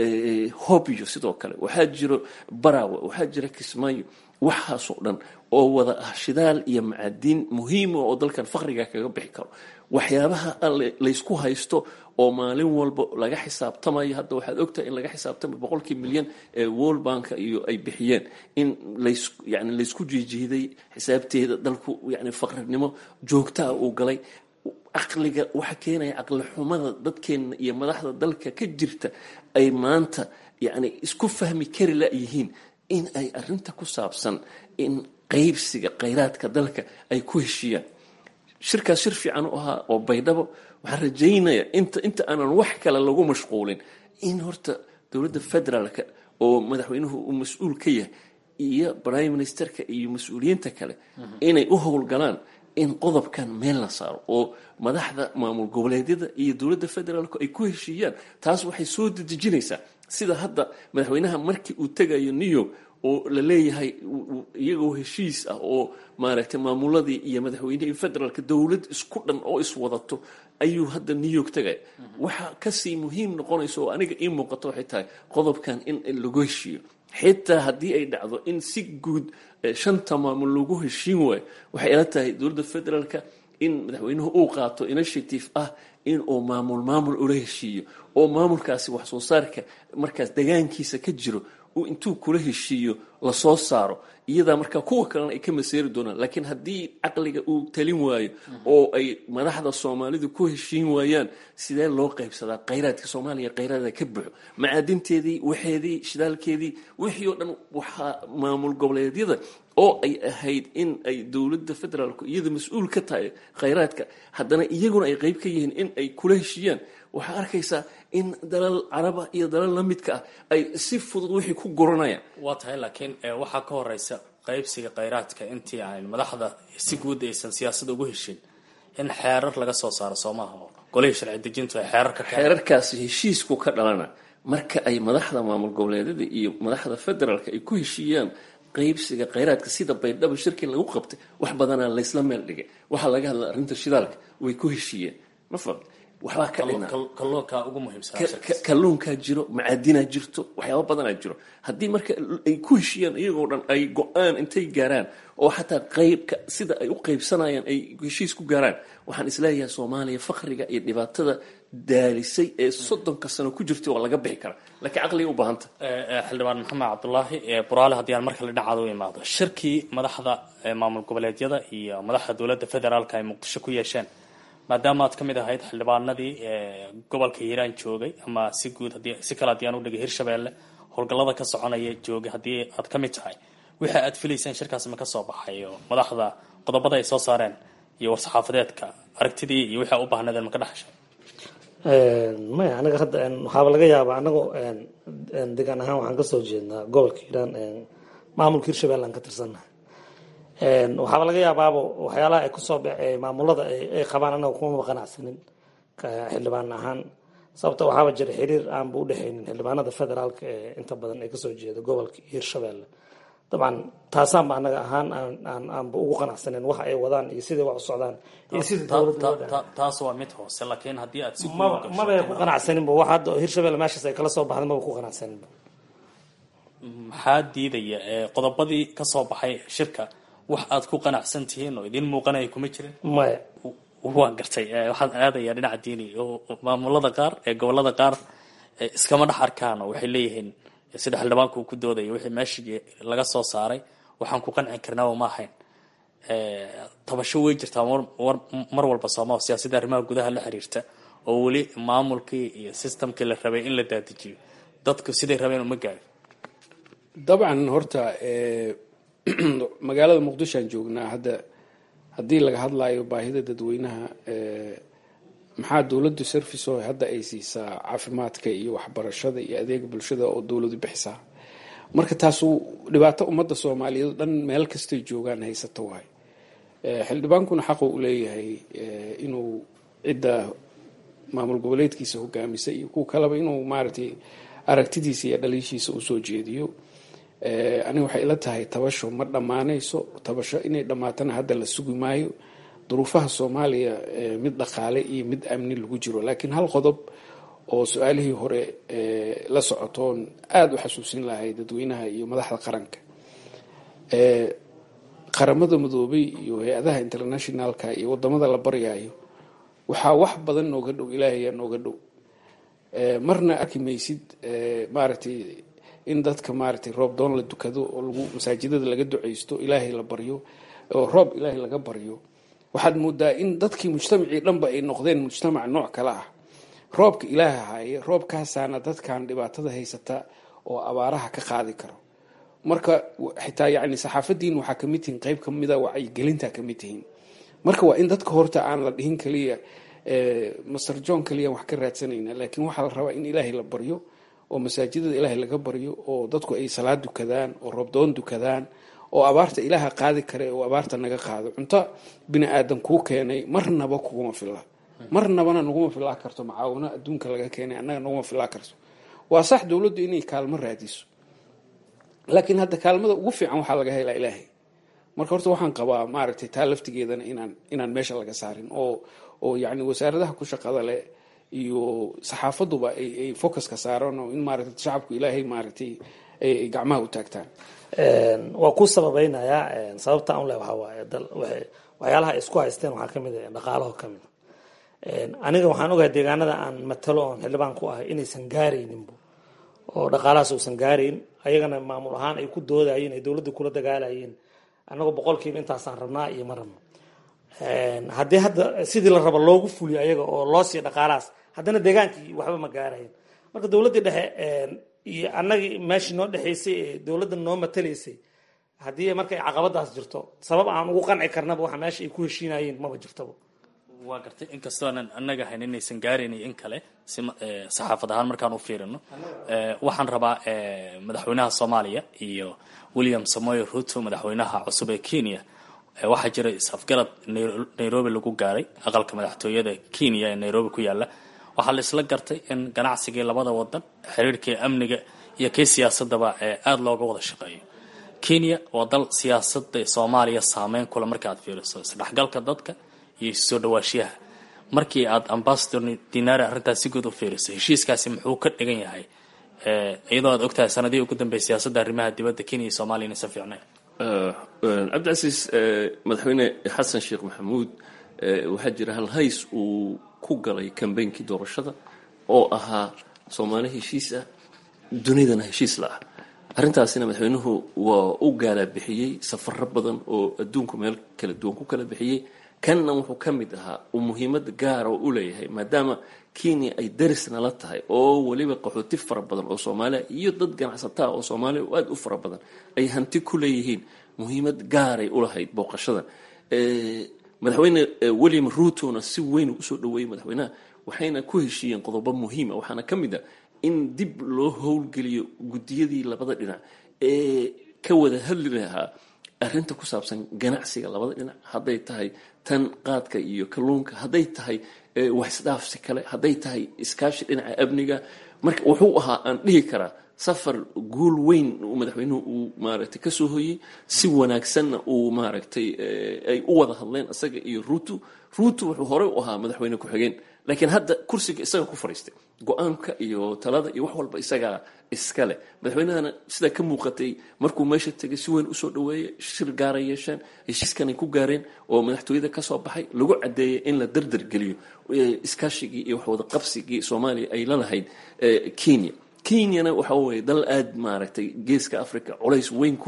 E: hobyo sidoo kale waxaa jiro barawe waxaa jira kismaayo waxaasoo dhan oo wada ah shidaal iyo macadiin muhiima oo dalkan faqriga kaga bixi karo waxyaabaha laysku haysto oo maalin walba laga xisaabtamayo hadda waxaad ogtahay in laga xisaabtamayo boqolkii milyan ee world banka iyo ay bixiyeen in lays yani laysku jiijiiday xisaabteeda dalku yani faqrinimo joogtaa uu galay caqliga waxa keenaya caqli xumada dadkeena iyo madaxda dalka ka jirta ay maanta yani isku fahmi kari layihiin in ay arinta ku saabsan in qaybsiga khayraadka dalka ay ku heshiiyaan shirkaas shir fiican u ahaa oo baydhabo waxaan rajaynayaa inta inta aanan wax kale lagu mashquulin in horta dowladda federaalka oo madaxweynuhu uu mas-uul ka yahay iyo prime ministerka iyo mas-uuliyiinta kale inay u howlgalaan in qodobkan meel la saaro oo madaxda maamul goboleedyada iyo dowladda federaalku ay ku heshiiyaan taas waxay soo dedejinaysaa sida hadda madaxweynaha markii uu tegayo new york oo la leeyahay iyagoo heshiis ah oo maaragtay maamuladii iyo madaxweynihii federaalka dowlad isku dhan oo iswadato ayuu hadda new york tegaya waxa kasii muhiim noqonaysa oo aniga ii muuqato waxay tahay qodobkan in lagu heshiiyo xitaa haddii ay dhacdo in si guud shanta maamul lagu heshiin waayo waxay ila tahay dowladda federaalka in madaxweynuhu uu qaato initiative ah in uu maamul maamul ula heshiiyo oo maamulkaasi wax soo saarka markaas degaankiisa ka jiro uu intuu kula heshiiyo lasoo saaro iyadaa markaa kuwa kalena ay ka maseeri doonaan laakiin haddii caqliga uu talin waayo oo ay madaxda soomaalidu ku heshiin waayaan sidee loo qaybsadaa khayraadka soomaaliya khayraada ka buxo macaadinteedii waxeedii shidaalkeedii wixii oo dhan waxaa maamul goboleedyada oo ay ahayd in ay dowladda federaalku iyada mas-uul ka tahay khayraadka haddana iyaguna ay qeyb ka yihiin in ay kula heshiiyaan waxaa arkaysaa in dalal caraba iyo dalal la midka ah ay si fudud wixii ku guranayaan
G: waa tahay laakiin waxaa ka horeysa qaybsiga khayraadka intii aan madaxda si guud aysan siyaasada ugu heshin in xeerar laga soo saaro soomaha oo golihii sharci dejintu ay xeerar ka
E: xeerarkaasi heshiisku ka dhalana marka ay madaxda maamul goboleedyada iyo madaxda federaalka ay ku heshiiyaan qaybsiga khayraadka sida baydhabo shirkii lagu qabtay wax badanaa laysla meel dhigay waxaa laga hadla arrinta shidaalka way ku heshiiyeen ma fahmt waxbaa ka dhina
G: kalluunka ugu muhiimsan
E: kalluunkaa jiro macaadinaa jirto waxyaaba badanaa jiro haddii marka ay ku heshiiyaan iyagoo dhan ay go-aan intay gaaraan oo xataa qaybka sida ay u qaybsanayaan ay heshiis ku gaaraan waxaan isleeyahay soomaaliya fakriga iyo dhibaatada daalisay ee soddonka sano ku jirtay waa laga bixi karaa laakiin caqliga u baahanta
G: xildhibaan maxamed cabdulaahi buraale haddii aan markale dhinacaada u imaado shirkii madaxda maamul goboleedyada iyo madaxda dowladda federaalka ay muqdisho ku yeesheen maadaama aad ka mid ahayd xildhibaanadii gobolka hiiraan joogay ama si guud hadii si kale haddii aan u dhigay hirshabeelle howlgallada ka soconaya joogay haddii aad ka mid tahay wixii aad filayseen shirkaasi ma ka soo baxay oo madaxda qodobada ay soo saareen iyo war-saxaafadeedka aragtidii iyo wixii a u baahnaydeen ma ka dhexashay
H: maya anaga hadda waxaaba laga yaabaa anagoo degaan ahaan waxaan kasoo jeednaa gobolka hiiraan maamulka hirshabelle aan ka tirsannahay waxaaba laga yaabaaba waxyaalaha ay kusoo maamulada ay qabaan anaga kumama qanacsanin xildhibaan ahaan sababta waxaaba jira xiriir aanba udhexaynin xildhibaanada federaalka ee inta badan ay kasoo jeeda gobolka hirshabelle dabcan taasaanba anaga ahaan aanba ugu qanacsanin waxa ay wadaan iyo siday wax u socdaan iyo sida
G: taas waa mid hoose laakiin haddii aad si
H: mabay ku qanacsaninba wax hadda hirshabelle meeshaas ay kala soo baxday maba ku qanacsaninba
G: maxaa diidaya qodobadii kasoo baxay shirka wax aad ku qanacsan tihiin oo idiin muuqanaya kuma jirin
H: maya
G: waan gartay waxaan aadayaa dhinaca diini oo maamulada qaar ee gobolada qaar iskama dhex arkaan oo waxay leeyihiin sida xildhibaanku uu ku doodaya wixii meeshii laga soo saaray waxaan ku qanci karnaaba ma ahayn tabasho wey jirtaa mar walba sooma siyaasadda arrimaha gudaha la xiriirta oo weli maamulkii iyo systemkii la rabay in la daadijiyo dadku siday rabeen uma gaari
D: dabcan horta magaalada muqdishoan joognaa hadda haddii laga hadlayo baahida dadweynaha maxaa dowladdu service oo hadda ay siisaa caafimaadka iyo waxbarashada iyo adeega bulshada oo dowladu bixisaa marka taasu dhibaato ummadda soomaaliyeed o dhan meel kastay joogaan haysato waay xildhibaankuna xaqu u leeyahay inuu cidda maamul goboleedkiisa hogaamisa iyo kuwa kaleba inuu maaragtay aragtidiisa iyo dhaliishiisa usoo jeediyo aniga waxay ila tahay tabasho ma dhammaanayso tabasho inay dhammaatana hadda la sugi maayo duruufaha soomaaliya mid dhaqaale iyo mid amni lagu jiro laakiin hal qodob oo su-aalihii hore la socotoon aada u xasuusin lahay dadweynaha iyo madaxda qaranka qaramada madoobay iyo hay-adaha internationalka iyo wadamada la baryaayo waxaa wax badan nooga dhow ilaahayaa nooga dhow marna arki maysid maaragtay in dadka maaragtay roob doon la dukado oo lagu masaajidada laga duceysto ilaahay la baryo oo roob ilaahay laga baryo waxaad moodaa in dadkii mujtamacii dhanba ay noqdeen mujtamac nooc kale ah roobka ilaaha haaye roobkaasaana dadkan dhibaatada haysata oo abaaraha ka qaadi karo marka xitaa yani saxaafadiin waxaa kamid tihiin qeyb kamida wacyigelinta kamid tihiin marka waa in dadka horta aan la dhihin kaliya master john kaliya wax ka raadsanayna laakiin waxaa la rabaa in ilaahay la baryo oo masaajidada ilaahay laga baryo oo dadku ay salaad dukadaan oo roobdoon dukadaan oo abaarta ilaaha qaadi kare oo abaarta naga qaado cunto bini aadan kuu keenay marnaba kuguma filla marnabana naguma filaa karto macaawino adduunka laga keenay annaga naguma filaa karto waa sax dowladdu inay kaalmo raadiso laakiin hadda kaalmada ugu fiican waxaa laga helaa ilaahay marka horta waxaan qabaa maaragtay taa laftigeedana inaan inaan meesha laga saarin oo oo yacni wasaaradaha ku shaqada leh iyo saxaafaduba ay ay focuska saaraan oo in maaragtay shacabku ilaahay maaragtay ay gacmaha u taagtaan
H: waa ku sababeynayaa sababta aan leh waxaa waaye dal waxay waxyaalaha ay isku haysteen waxaa kamid ah dhaqaalaho kamid aniga waxaan ogahay deegaanada aan matalo oon xildhibaan ku ahay inaysan gaarayninbu oo dhaqaalahaas uusan gaarayn ayagana maamul ahaan ay ku doodayeen ay dowladda kula dagaalayeen annagoo boqolkiiba intaasaan rabnaa iyo ma rabno haddii hadda sidii la rabo loogu fuliyo ayaga oo loo siiyo dhaqaalahaas haddana deegaankii waxba ma gaarayn marka dowladdii dhexe iyo annagii meeshii noo dhexaysay ee dowladda noo matalaysay haddii marka ay caqabadaas jirto sabab aan ugu qanci karnaba waxa meesha ay ku heshiinayeen maba jirtaba
G: waa gartay inkastoo aanan annaga hayn inaysan gaaraynay in kale si saxaafad ahaan markaan u fiirino waxaan rabaa madaxweynaha soomaaliya iyo william samoy ruto madaxweynaha cusub ee kenya waxaa jira is-afgarad nairobi lagu gaaray aqalka madaxtooyada kenya ee nairobi ku yaala waxaa la isla gartay in ganacsigii labada wadan xiriirkii amniga iyo kii siyaasadaba aada looga wada shaqeeyo kenya waa dal siyaasada soomaaliya saameyn kula marka aad fiiriso isdhexgalka dadka iyo soo dhawaashiyaha markii aad ambasador dinari arrintaas si guud u fiiriso heshiiskaasi muxuu ka dhigan yahay iyadoo aad ogtahay sanadihii ugu dambeeyay siyaasadda arrimaha dibadda kenya iyo soomaliya inaysan fiicnayn
E: cabdicasiis madaxweyne xasan sheekh maxamuud waxaa jira hal hays uu ku galay kambeynkii doorashada oo ahaa soomaali heshiis ah dunidana heshiis la ah arrintaasina madaxweynuhu waa u gaala bixiyey safaro badan oo adduunku meel kala duwan ku kala bixiyey kanna wuxuu ka mid ahaa uu muhiimad gaara oo u leeyahay maadaama kenya ay darisna la tahay oo weliba qaxooti fara badan oo soomaaliya iyo dad ganacsataa oo soomaaliya oo aada u fara badan ay hanti ku leeyihiin muhiimad gaaray u lahayd booqashadan madaxweyne william ruutona si weyn usoo dhaweeyey madaxweynaha waxayna ku heshiiyeen qodobo muhiima waxaana ka mid a in dib loo howlgeliyo guddiyadii labada dhinac ee ka wada hadli lahaa arrinta ku saabsan ganacsiga labada dhinac hadday tahay tan qaadka iyo kalluunka hadday tahay waxisdhaafsi kale hadday tahay iskaashi dhinaca amniga marka wuxuu ahaa aan dhihi karaa safar guul weyn uu madaxweynuhu uu maaragtay kasoo hoyey si wanaagsanna uu maaragtay ay u wada hadleen isaga iyo ruutu ruutu wuxuu horey u ahaa madaxweyne ku-xigeen laakiin hadda kursiga isaga ku fadhiistay go-aanka iyo talada iyo wax walba isagaa iska leh madaxweynahana sidaa ka muuqatay markuu meesha tegay si weyn usoo dhaweeyay shir gaara yeesheen heshiiskanay ku gaareen oo madaxtooyada kasoo baxay lagu cadeeyay in la dardar geliyo iskaashigii iyo waxwada qabsigii soomaaliya ay la lahayd kenya kenyana waxa weye dal aada maaragtay geeska africa culays weyn ku leh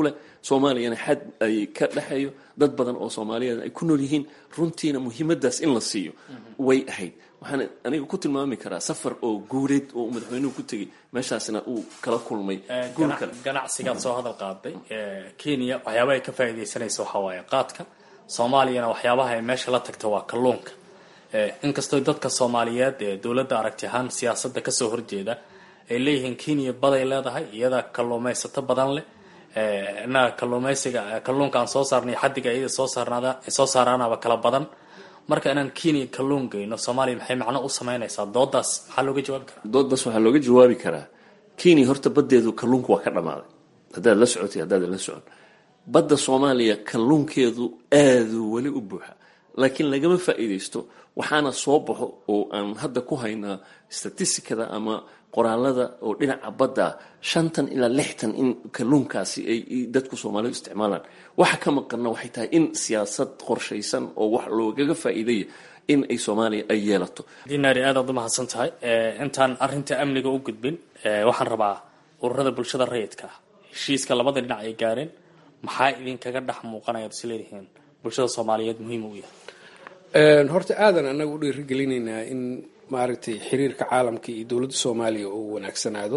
E: soomaaliyana xad ay ka dhexeeyo dad badan oo soomaaliyeed ay ku nool yihiin runtiina muhiimadaas in la siiyo way ahayd waxaan aniga ku tilmaami karaa safar oo guureed oo madaxweynuhu ku tegey meeshaasna uu kala kulmay guul kale
G: ganacsigaad soo hadal qaaday kenya waxyaabaha ay ka faa'iidaysanaysa waxaa waaye qaadka soomaaliyana waxyaabaha ay meesha la tagta waa kalluunka inkastoo dadka soomaaliyeed ee dowladda aragti ahaan siyaasadda kasoo horjeeda ay leeyihiin kenya baday leedahay iyada kalluumaysato badan leh innaga kalluumaysiga kalluunka aan soo saarnay xaddiga iyada soo saarnaada soo saaraanaba kala badan marka inaan kenya kalluun geyno soomaaliya maxay macno u samaynaysaa doodaas maxaa looga jawaabi karaa
E: doodaas waxaa looga jawaabi karaa kenya horta baddeedu kalluunku waa ka dhammaaday haddaad la socotay haddaad la socon badda soomaaliya kalluunkeedu aaduu weli u buuxa laakiin lagama faa'iidaysto waxaana soo baxo oo aan hadda ku haynaa statistikada ama qoraalada oo dhinaca badda shantan ilaa lixtan in kalluunkaasi ay dadku soomaalidu isticmaalaan waxa ka maqanna waxay tahay in siyaasad qorshaysan oo wax loogaga faa'iidaya in ay soomaaliya ay yeelato
G: dinaari aad aad u mahadsan tahay intaan arinta amniga u gudbin waxaan rabaa ururada bulshada rayidka ah heshiiska labada dhinac ay gaareen maxaa idinkaga dhex muuqanaya ad is leedihiin bulshada soomaaliyeed muhiim u yahay
D: horta aadan annaga u dhiirigelinaynaa in maaragtay xiriirka caalamka iyo dowladda soomaaliya uu wanaagsanaado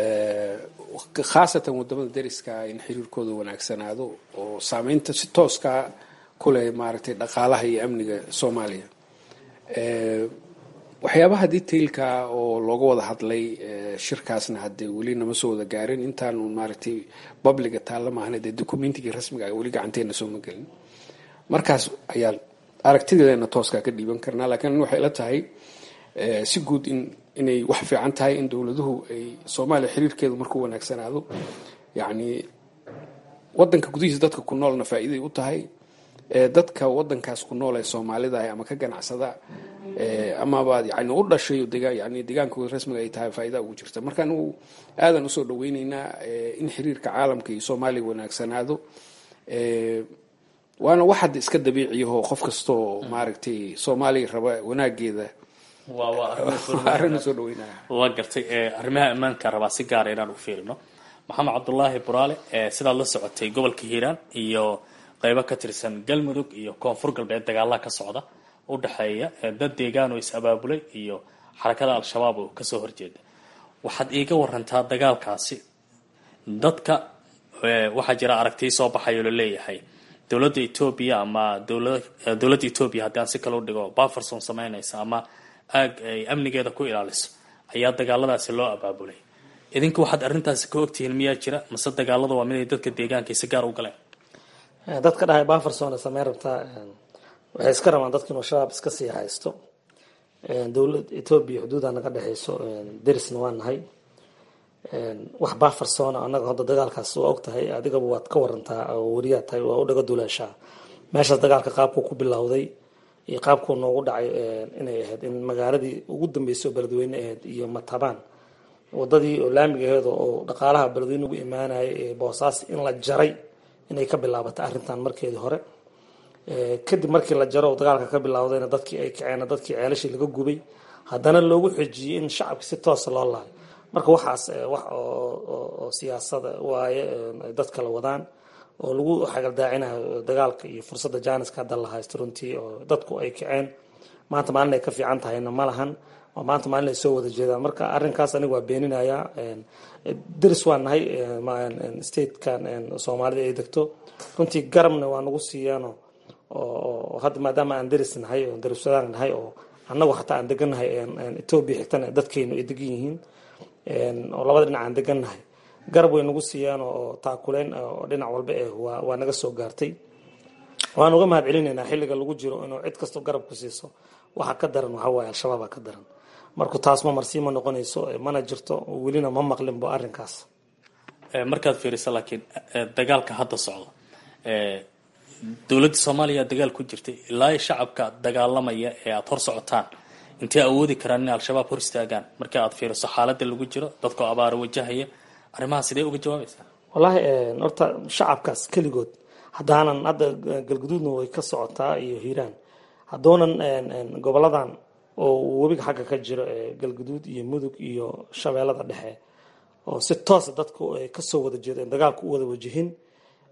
D: khaasatan wadamada dariska in xiriirkooda wanaagsanaado oo saameynta si tooska ku leh maaragtay dhaqaalaha iyo amniga soomaaliya waxyaabaha detailka oo looga wada hadlay shirkaasna haddee weli nama soo wada gaarin intaanu maaragtay babliga taalla maahna dee documentigii rasmiga weli gacanteena sooma gelin markaas ayaan aragtideena tooskaa ka dhiiban karnaa laakiin waxay la tahay si guud in inay wax fiican tahay in dowladuhu ay soomaaliya xiriirkeedu markuu wanaagsanaado yacni wadanka gudihiisa dadka ku noolna faa'iiday u tahay dadka wadankaas ku nool ee soomaalida ah ama ka ganacsada amaba yani u dhashay yani deegaankooda rasmiga ay tahay faa'iida ugu jirta marka anugu aadan usoo dhaweyneynaa in xiriirka caalamka iyo soomaaliya wanaagsanaado waana wax hadda iska dabiiciyaho qof kastoo maaragtay soomaaliya raba wanaageeda arrin usoo dhaweynaya
G: waa gartay arrimaha ammaanka rabaa si gaara inaan u fiirino maxamed cabdulaahi buraale sidaad la socotay gobolka hiiraan iyo qeybo ka tirsan galmudug iyo koonfur galbeed dagaalaha ka socda u dhexeeya dad deegaan oo is-abaabulay iyo xarakada al-shabaab oo kasoo horjeeda waxaad iiga warantaa dagaalkaasi dadka waxaa jira aragtii soo baxay oo laleeyahay dowladda etoobiya ama dowladda etoobiya haddii aan si kale u dhigo baferson sameynaysa ama aag ay amnigeeda ku ilaaliso ayaa dagaaladaasi loo abaabulay idinku waxaad arrintaasi ka ogtihiin miyaa jira mase dagaalada waa mid ay dadka deegaanka si gaar u galeen
H: dadka dhahay baferson samey rabtaa waxay iska rabaan dadka inuu shabaab iska sii haysto dowlad etoobiya xuduuda naga dhexeyso derisna waa nahay wax bafersona anaga hadda dagaalkaas waa og tahay adigaba waad ka warantaa oo wariyaa tahay waa u dhaga duleeshaa meeshaas dagaalka qaabkuu ku bilowday iyo qaabkuu noogu dhacay inay ahayd in magaaladii ugu dambeysay oo beledweyne ahayd iyo matabaan wadadii oo laamiga aheed oo dhaqaalaha beledweyne ugu imaanayay ee boosaas in la jaray inay ka bilaabatay arrintan markeedii hore kadib markii la jaro oo dagaalka ka bilowdayna dadkii ay kaceen dadkii ceelashii laga gubay haddana loogu xejiyey in shacabka si toosa loo laayo marka waxaas wax oo siyaasada waaye dad kala wadaan oo lagu xagaldaacinayo dagaalka iyo fursadda jaaniska hadda la haysto runtii oo dadku ay kaceen maanta maalin ay ka fiican tahayna ma lahan oo maanta maalin ay soo wada jeedaan marka arrinkaas aniga waa beeninayaa deris waa nahay statekan soomaalida ay degto runtii garabna waa nagu siiyaano oo hadda maadaama aan deris nahay oo deriswadaan nahay oo annagu xataa aan degannahay etoobiya xigtana dadkeynu ay degan yihiin oo labada dhinac aan degannahay garab way nagu siiyaan oo taakuleen oo dhinac walba eh waa naga soo gaartay waan uga mahad celinaynaa xilliga lagu jiro inuu cid kastoo garab ku siiso waxa ka daran waxaa waaye al-shabaaba ka daran marku taas ma marsii ma noqonayso mana jirto welina ma maqlinbo arrinkaas
G: markaad fiiriso laakiin dagaalka hadda socdo dowladda soomaaliya dagaal ku jirtay ilaa shacabka dagaalamaya ee aada hor socotaan intay awoodi karaan inay al-shabaab hor istaagaan marka aad fiiriso xaaladda lagu jiro dadkoo abaaro wajahaya arrimaha sidee uga jawaabaysaa
H: wallaahi horta shacabkaas keligood haddaanan hadda galguduudna way ka socotaa iyo hiiraan haddoonan goboladan oo webiga xagga ka jiro galguduud iyo mudug iyo shabeellada dhexe oo si toosa dadku ay kasoo wada jeedeen dagaalku u wada wajihin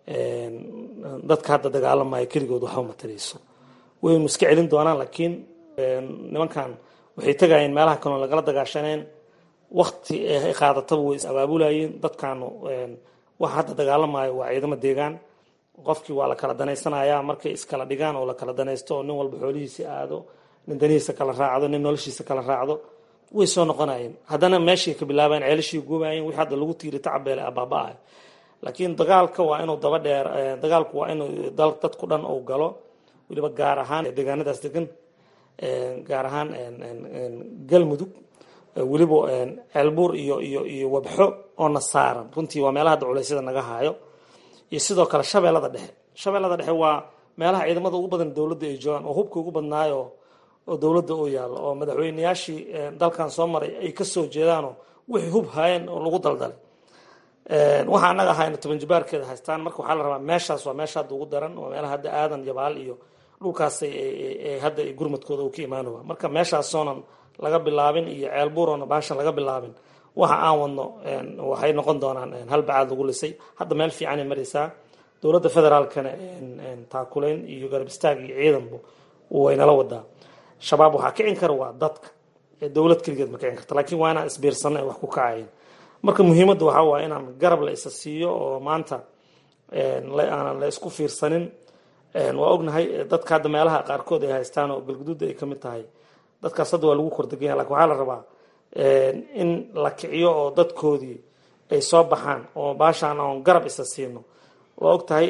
H: dadka hadda dagaalamaya keligood waxba matarayso waynu iska celin doonaan laakiin nimankan waxay tegayeen meelaha kaloo lagala dagaashaneen wakti ay qaadataba way is abaabulayeen dadkaanu waxa hadda dagaalamayo waa ciidamo deegaan qofkii waa la kala danaysanayaa markay iskala dhigaan oo la kala danaysto oo nin walba xoolihiisi aado nin danihiisa kala raacdo nin noloshiisa kala raacdo way soo noqonayeen haddana meeshii ka bilaabayen ceelashii goobayeen wixii hadda lagu tiiri tacabeele abaaba-ah laakiin dagaalka waa inuu daba dheer dagaalku waa inuu dadku dhan uu galo weliba gaar ahaan deegaanadaas degan gaar ahaan galmudug weliba ceelbuur iyo iyo iyo wabxo oo na saaran runtii waa meelaha hadda culeysyada naga haayo iyo sidoo kale shabeellada dhexe shabeellada dhexe waa meelaha ciidamada ugu badan dowladda ay joogaan oo hubka ugu badnaayo oo dowladda u yaallo oo madaxweyneyaashii dalkan soo maray ay kasoo jeedaanoo wixii hub haayeen oo lagu daldalay waxa annaga ahayna toban jibaarkeeda haystaan marka waxaa la rabaa meeshaas waa meesha hadda ugu daran waa meelaha hadda aadan yabaal iyo dhulkaas hadda gurmadkooda uu ka imaanowa marka meeshaasoonan laga bilaabin iyo ceelbuuroona baashan laga bilaabin waxa aan wadno waxay noqon doonaan hal bacaad lagu lisay hadda meel fiicanay maraysaa dowladda federaalkana taakulayn iyo garab istaag iyo ciidanbu waynala wadaa shabaab waxaa kicin kara waa dadka dowlad keligeed ma kicin karta laakiin waa inaan isbiirsano ay wax ku kacayn marka muhiimadda waxaa waaya inaan garab la isa siiyo oo maanta aanan la isku fiirsanin waa ognahay dadka hadda meelaha qaarkood ay haystaan oo galguduudda ay ka mid tahay dadkaas hadda waa lagu kordeganya lakin waxaa la rabaa in la kiciyo oo dadkoodii ay soo baxaan oo baashaan oon garab isa siino waa og tahay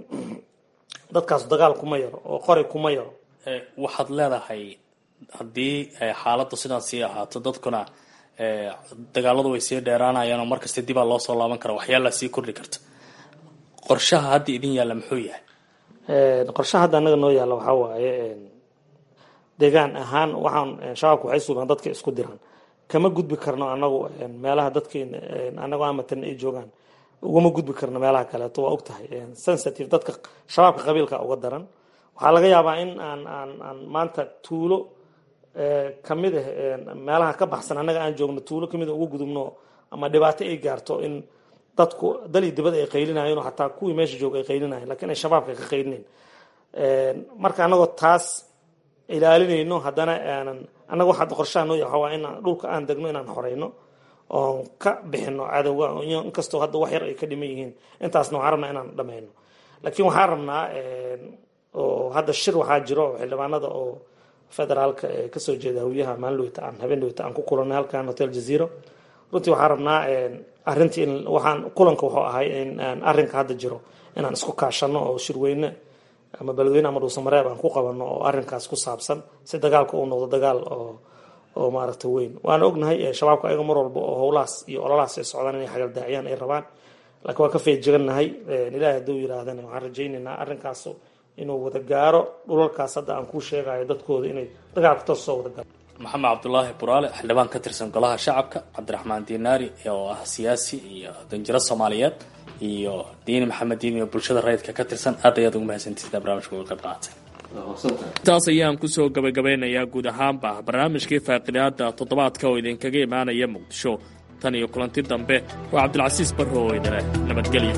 H: dadkaas dagaal kuma yaro oo qori kuma yaro
G: waxaad leedahay haddii xaaladdu sidaas sii ahaato dadkuna dagaaladu way sii dheeraanayaan oo markasta dibaa loo soo laaban kara waxyaala sii kordhi karta qorshaha hadda idin yaalla muxuu yahay
H: qorshaha hadda annaga noo yaalla waxaa waaye deegaan ahaan waxaan shabaabka waxay sugaan dadka isku diran kama gudbi karno anagu meelaha dadkeena anagoo amatan ay joogaan ugama gudbi karno meelaha kaleeto waa og tahay sensitive dadka shabaabka qabiilka uga daran waxaa laga yaabaa in aan aan aan maanta tuulo kamid ah meelaha ka baxsan annaga aan joogno tuulo kamid a uga gudubno ama dhibaato ay gaarto in dadku dal iyo dibad ay qaylinayeen oo xataa kuwii meesha jooga ay qaylinayeen lakiin ay shabaabka ka qaylinayn marka anagoo taas ilaalinayno haddana aanan annaga waxa qorshaha noo yahay waa inaan dhulka aan degno inaan xoreyno oon ka bixino cadowga inkastoo hadda wax yar ay ka dhiman yihiin intaasna waxaan rabnaa inaan dhameyno laakiin waxaan rabnaa oo hadda shir waxaa jiro oo xildhibaanada oo federaalka ee kasoo jeeda hawiyaha maalin dhowta aan habeen dhowta aan ku kulanay halkan hotel jazeero runtii waxaan rabnaa arrintii in waxaan kulanka wuxuu ahay in arrinka hadda jiro inaan isku kaashano oo shirweyne ama beledweyne ama dhuusamareeb aan ku qabano oo arrinkaas ku saabsan si dagaalka uu noqdo dagaal oo oo maaragta weyn waana ognahay shabaabka ayaga mar walba oo howlahaas iyo ololahaas ay socdaan inay xagaldaaciyaan ay rabaan laakiin waan ka feejigannahay ilaahay hadduu yidhaahdana waxaan rajaynaynaa arrinkaas inuu wada gaaro dhulalkaas hadda aan kuu sheegayo dadkooda inay dagaalka toos soo wada gaaro
G: maxamed cabdulaahi buraale xildhibaan ka tirsan golaha shacabka cabdiraxmaan diinaari oo ah siyaasi iyo danjiro soomaaliyeed iyo diini maxamed diini oo bulshada rayidka ka tirsan aad ayaad ugu mahadsantiisna barnamijka uga qayb qaatay intaas ayaan kusoo gabagabeynayaa guud ahaanba barnaamijkii faaqidaada toddobaadka oo idinkaga imaanaya muqdisho tan iyo kulanti dambe waa cabdilcasiis barro oo idile nabadgelyo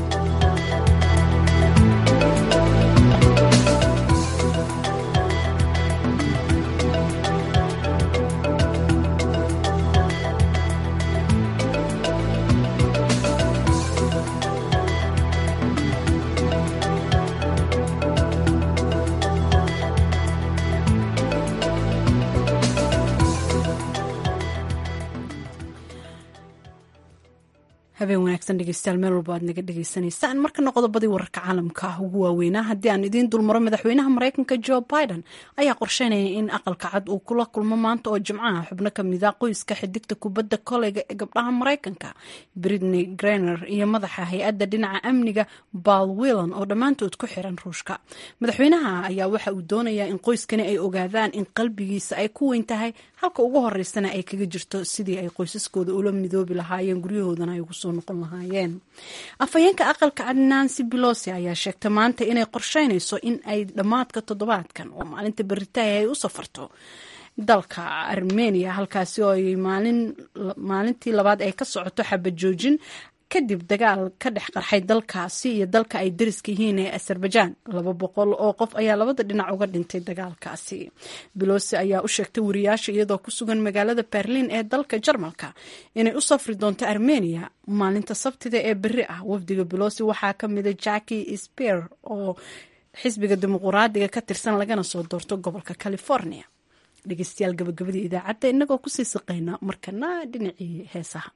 B: habeen wanaagsan dhegeystayaal meel walba aad naga dhegeysaneysaan markana qodobadii wararka caalamka ah ugu waaweynaa haddii aan idiin dulmaro madaxweynaha mareykanka jo biden ayaa qorsheynaya in aqalka cad uu kula kulmo maanta oo jimcaha xubno kamida qoyska xidigta kubadda koleyga ee gabdhaha mareykanka britney grener iyo madaxa hay-adda dhinaca amniga bal willan oo dhammaantood ku xiran ruushka madaxweynaha ayaa waxa uu doonayaa in qoyskani ay ogaadaan in qalbigiisa ay ku weyn tahay halka ugu horeysana ay kaga jirto sidii ay qoysaskooda ula midoobi lahaayeen guryahoodana ay ugu soo noqon lahaayeen afhayeenka aqalka cad nancy belosi ayaa sheegtay maanta inay qorsheynayso in ay dhammaadka toddobaadkan oo maalinta beritaay ay u safarto dalka armenia halkaasi oo ay maalintii labaad ay ka socoto xabad joojin kadib dagaal ka dhex qarxay dalkaasi iyo dalka ay dariska yihiin ee azerbajaan laba boqol oo qof ayaa labada dhinac uga dhintay dagaalkaasi belosi ayaa u sheegtay wariyaasha iyadoo ku sugan magaalada berliin ee dalka jarmalka inay u safri doonto armenia maalinta sabtida ee beri ah wafdiga belosi waxaa ka mida jacki speer oo xisbiga dimuquraadiga ka tirsan lagana soo doorto gobolka california dhegeystayaal gabagabadii idaacadda inagoo kusii siqayna markana dhinacii heesaha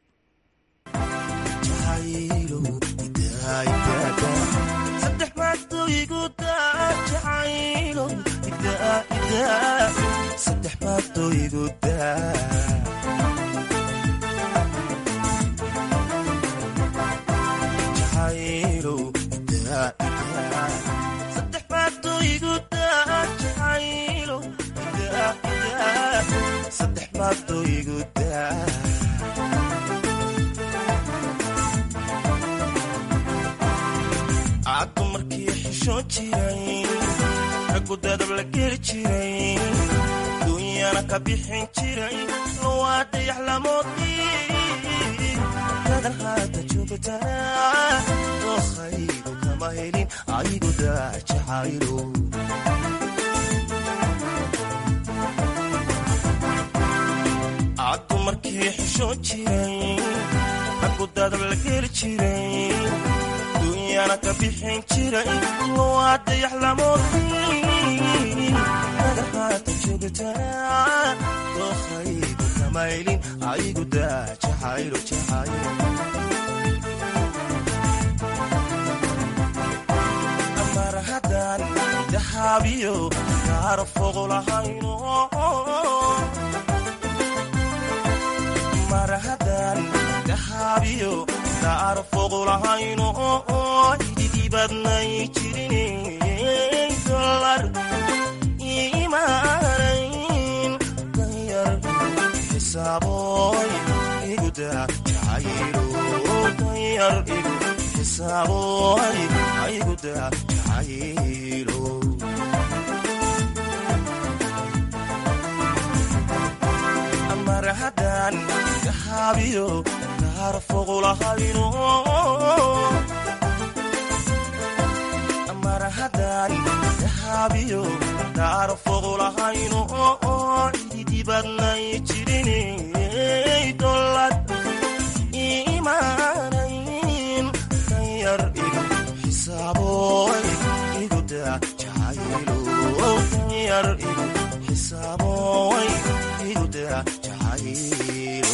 I: caddu markii xishoon jiray raggu dadab la geli jiray duunyana ka bixin jiray lowaa dayax lamoodii dadan haata joogtaa dookhaygu kama helin aygu daajacaylo caddu markii xishoon jiray raggu dadab la geli jiray duunyana ka bixin jiray lowaa dayax lamoodii dadan haata joogtaa dookhaygu kama helin aygu daajacaylo jacaylo mar haddaan dahaabiyo gaaro fogo lahayno mar haddaan dahaabiyo gaaro fogo lahayno ididibadnay jirin dolar imaanayn danyar xisaaboy iguda jacaylo danyar igu xisaaboy ayguda jacaylo mar haddaan dahaabiyo gaaro fogo lahayno mar haddaan dahaabiyo gaaro fogo lahayno ididibadnay jirinay dolad imaanayn danyar igu xisaaboy iguda jacaylo danyar igu xisaaboy iguda jacaylo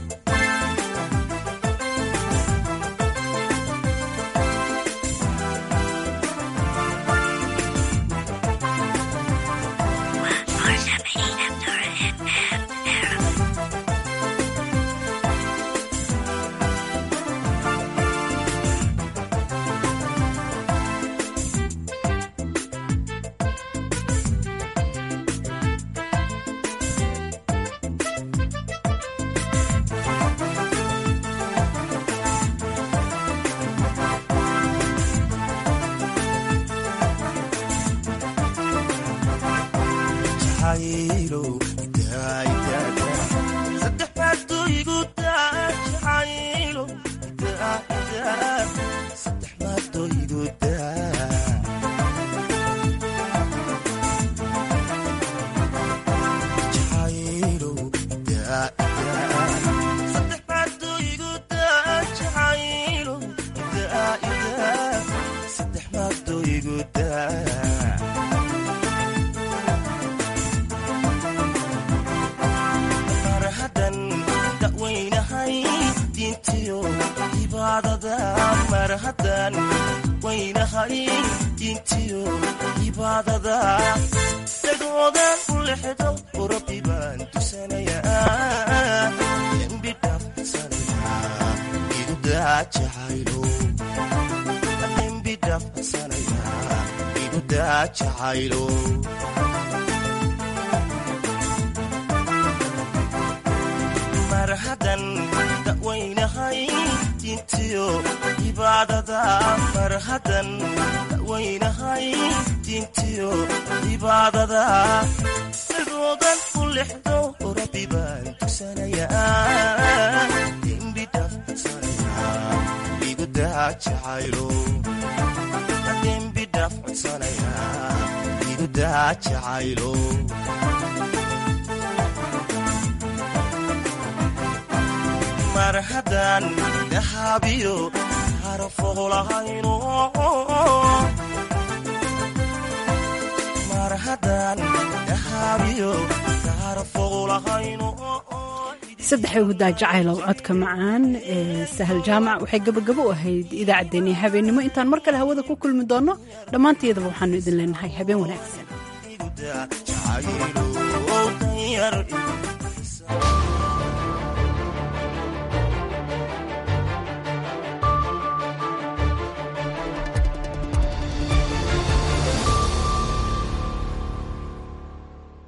I: mar haddan dawaynahay diintiyo cibaadada mar haddan dawaynahay diintiyo cibaadada sidoodan u lexdo rabbi baan tugsanayaa dembi dhaafsanaya jacaylo dembi dhaaf codsanaya igudaa jacaylo mar haddaan dahaabiyo harfoqlahayno mar haddaan dahaabiyo harfoqlahayno
B: saddexda gudaa jacaylow codka macaan ee sahal jaamac waxay gabagabo u ahayd idaacaddeenii habeennimo intaan mar kale hawada ku kulmi doonno dhammaantayadaba waxaanu idin leenahay habeen wanaagsan
I: jacaylo danyar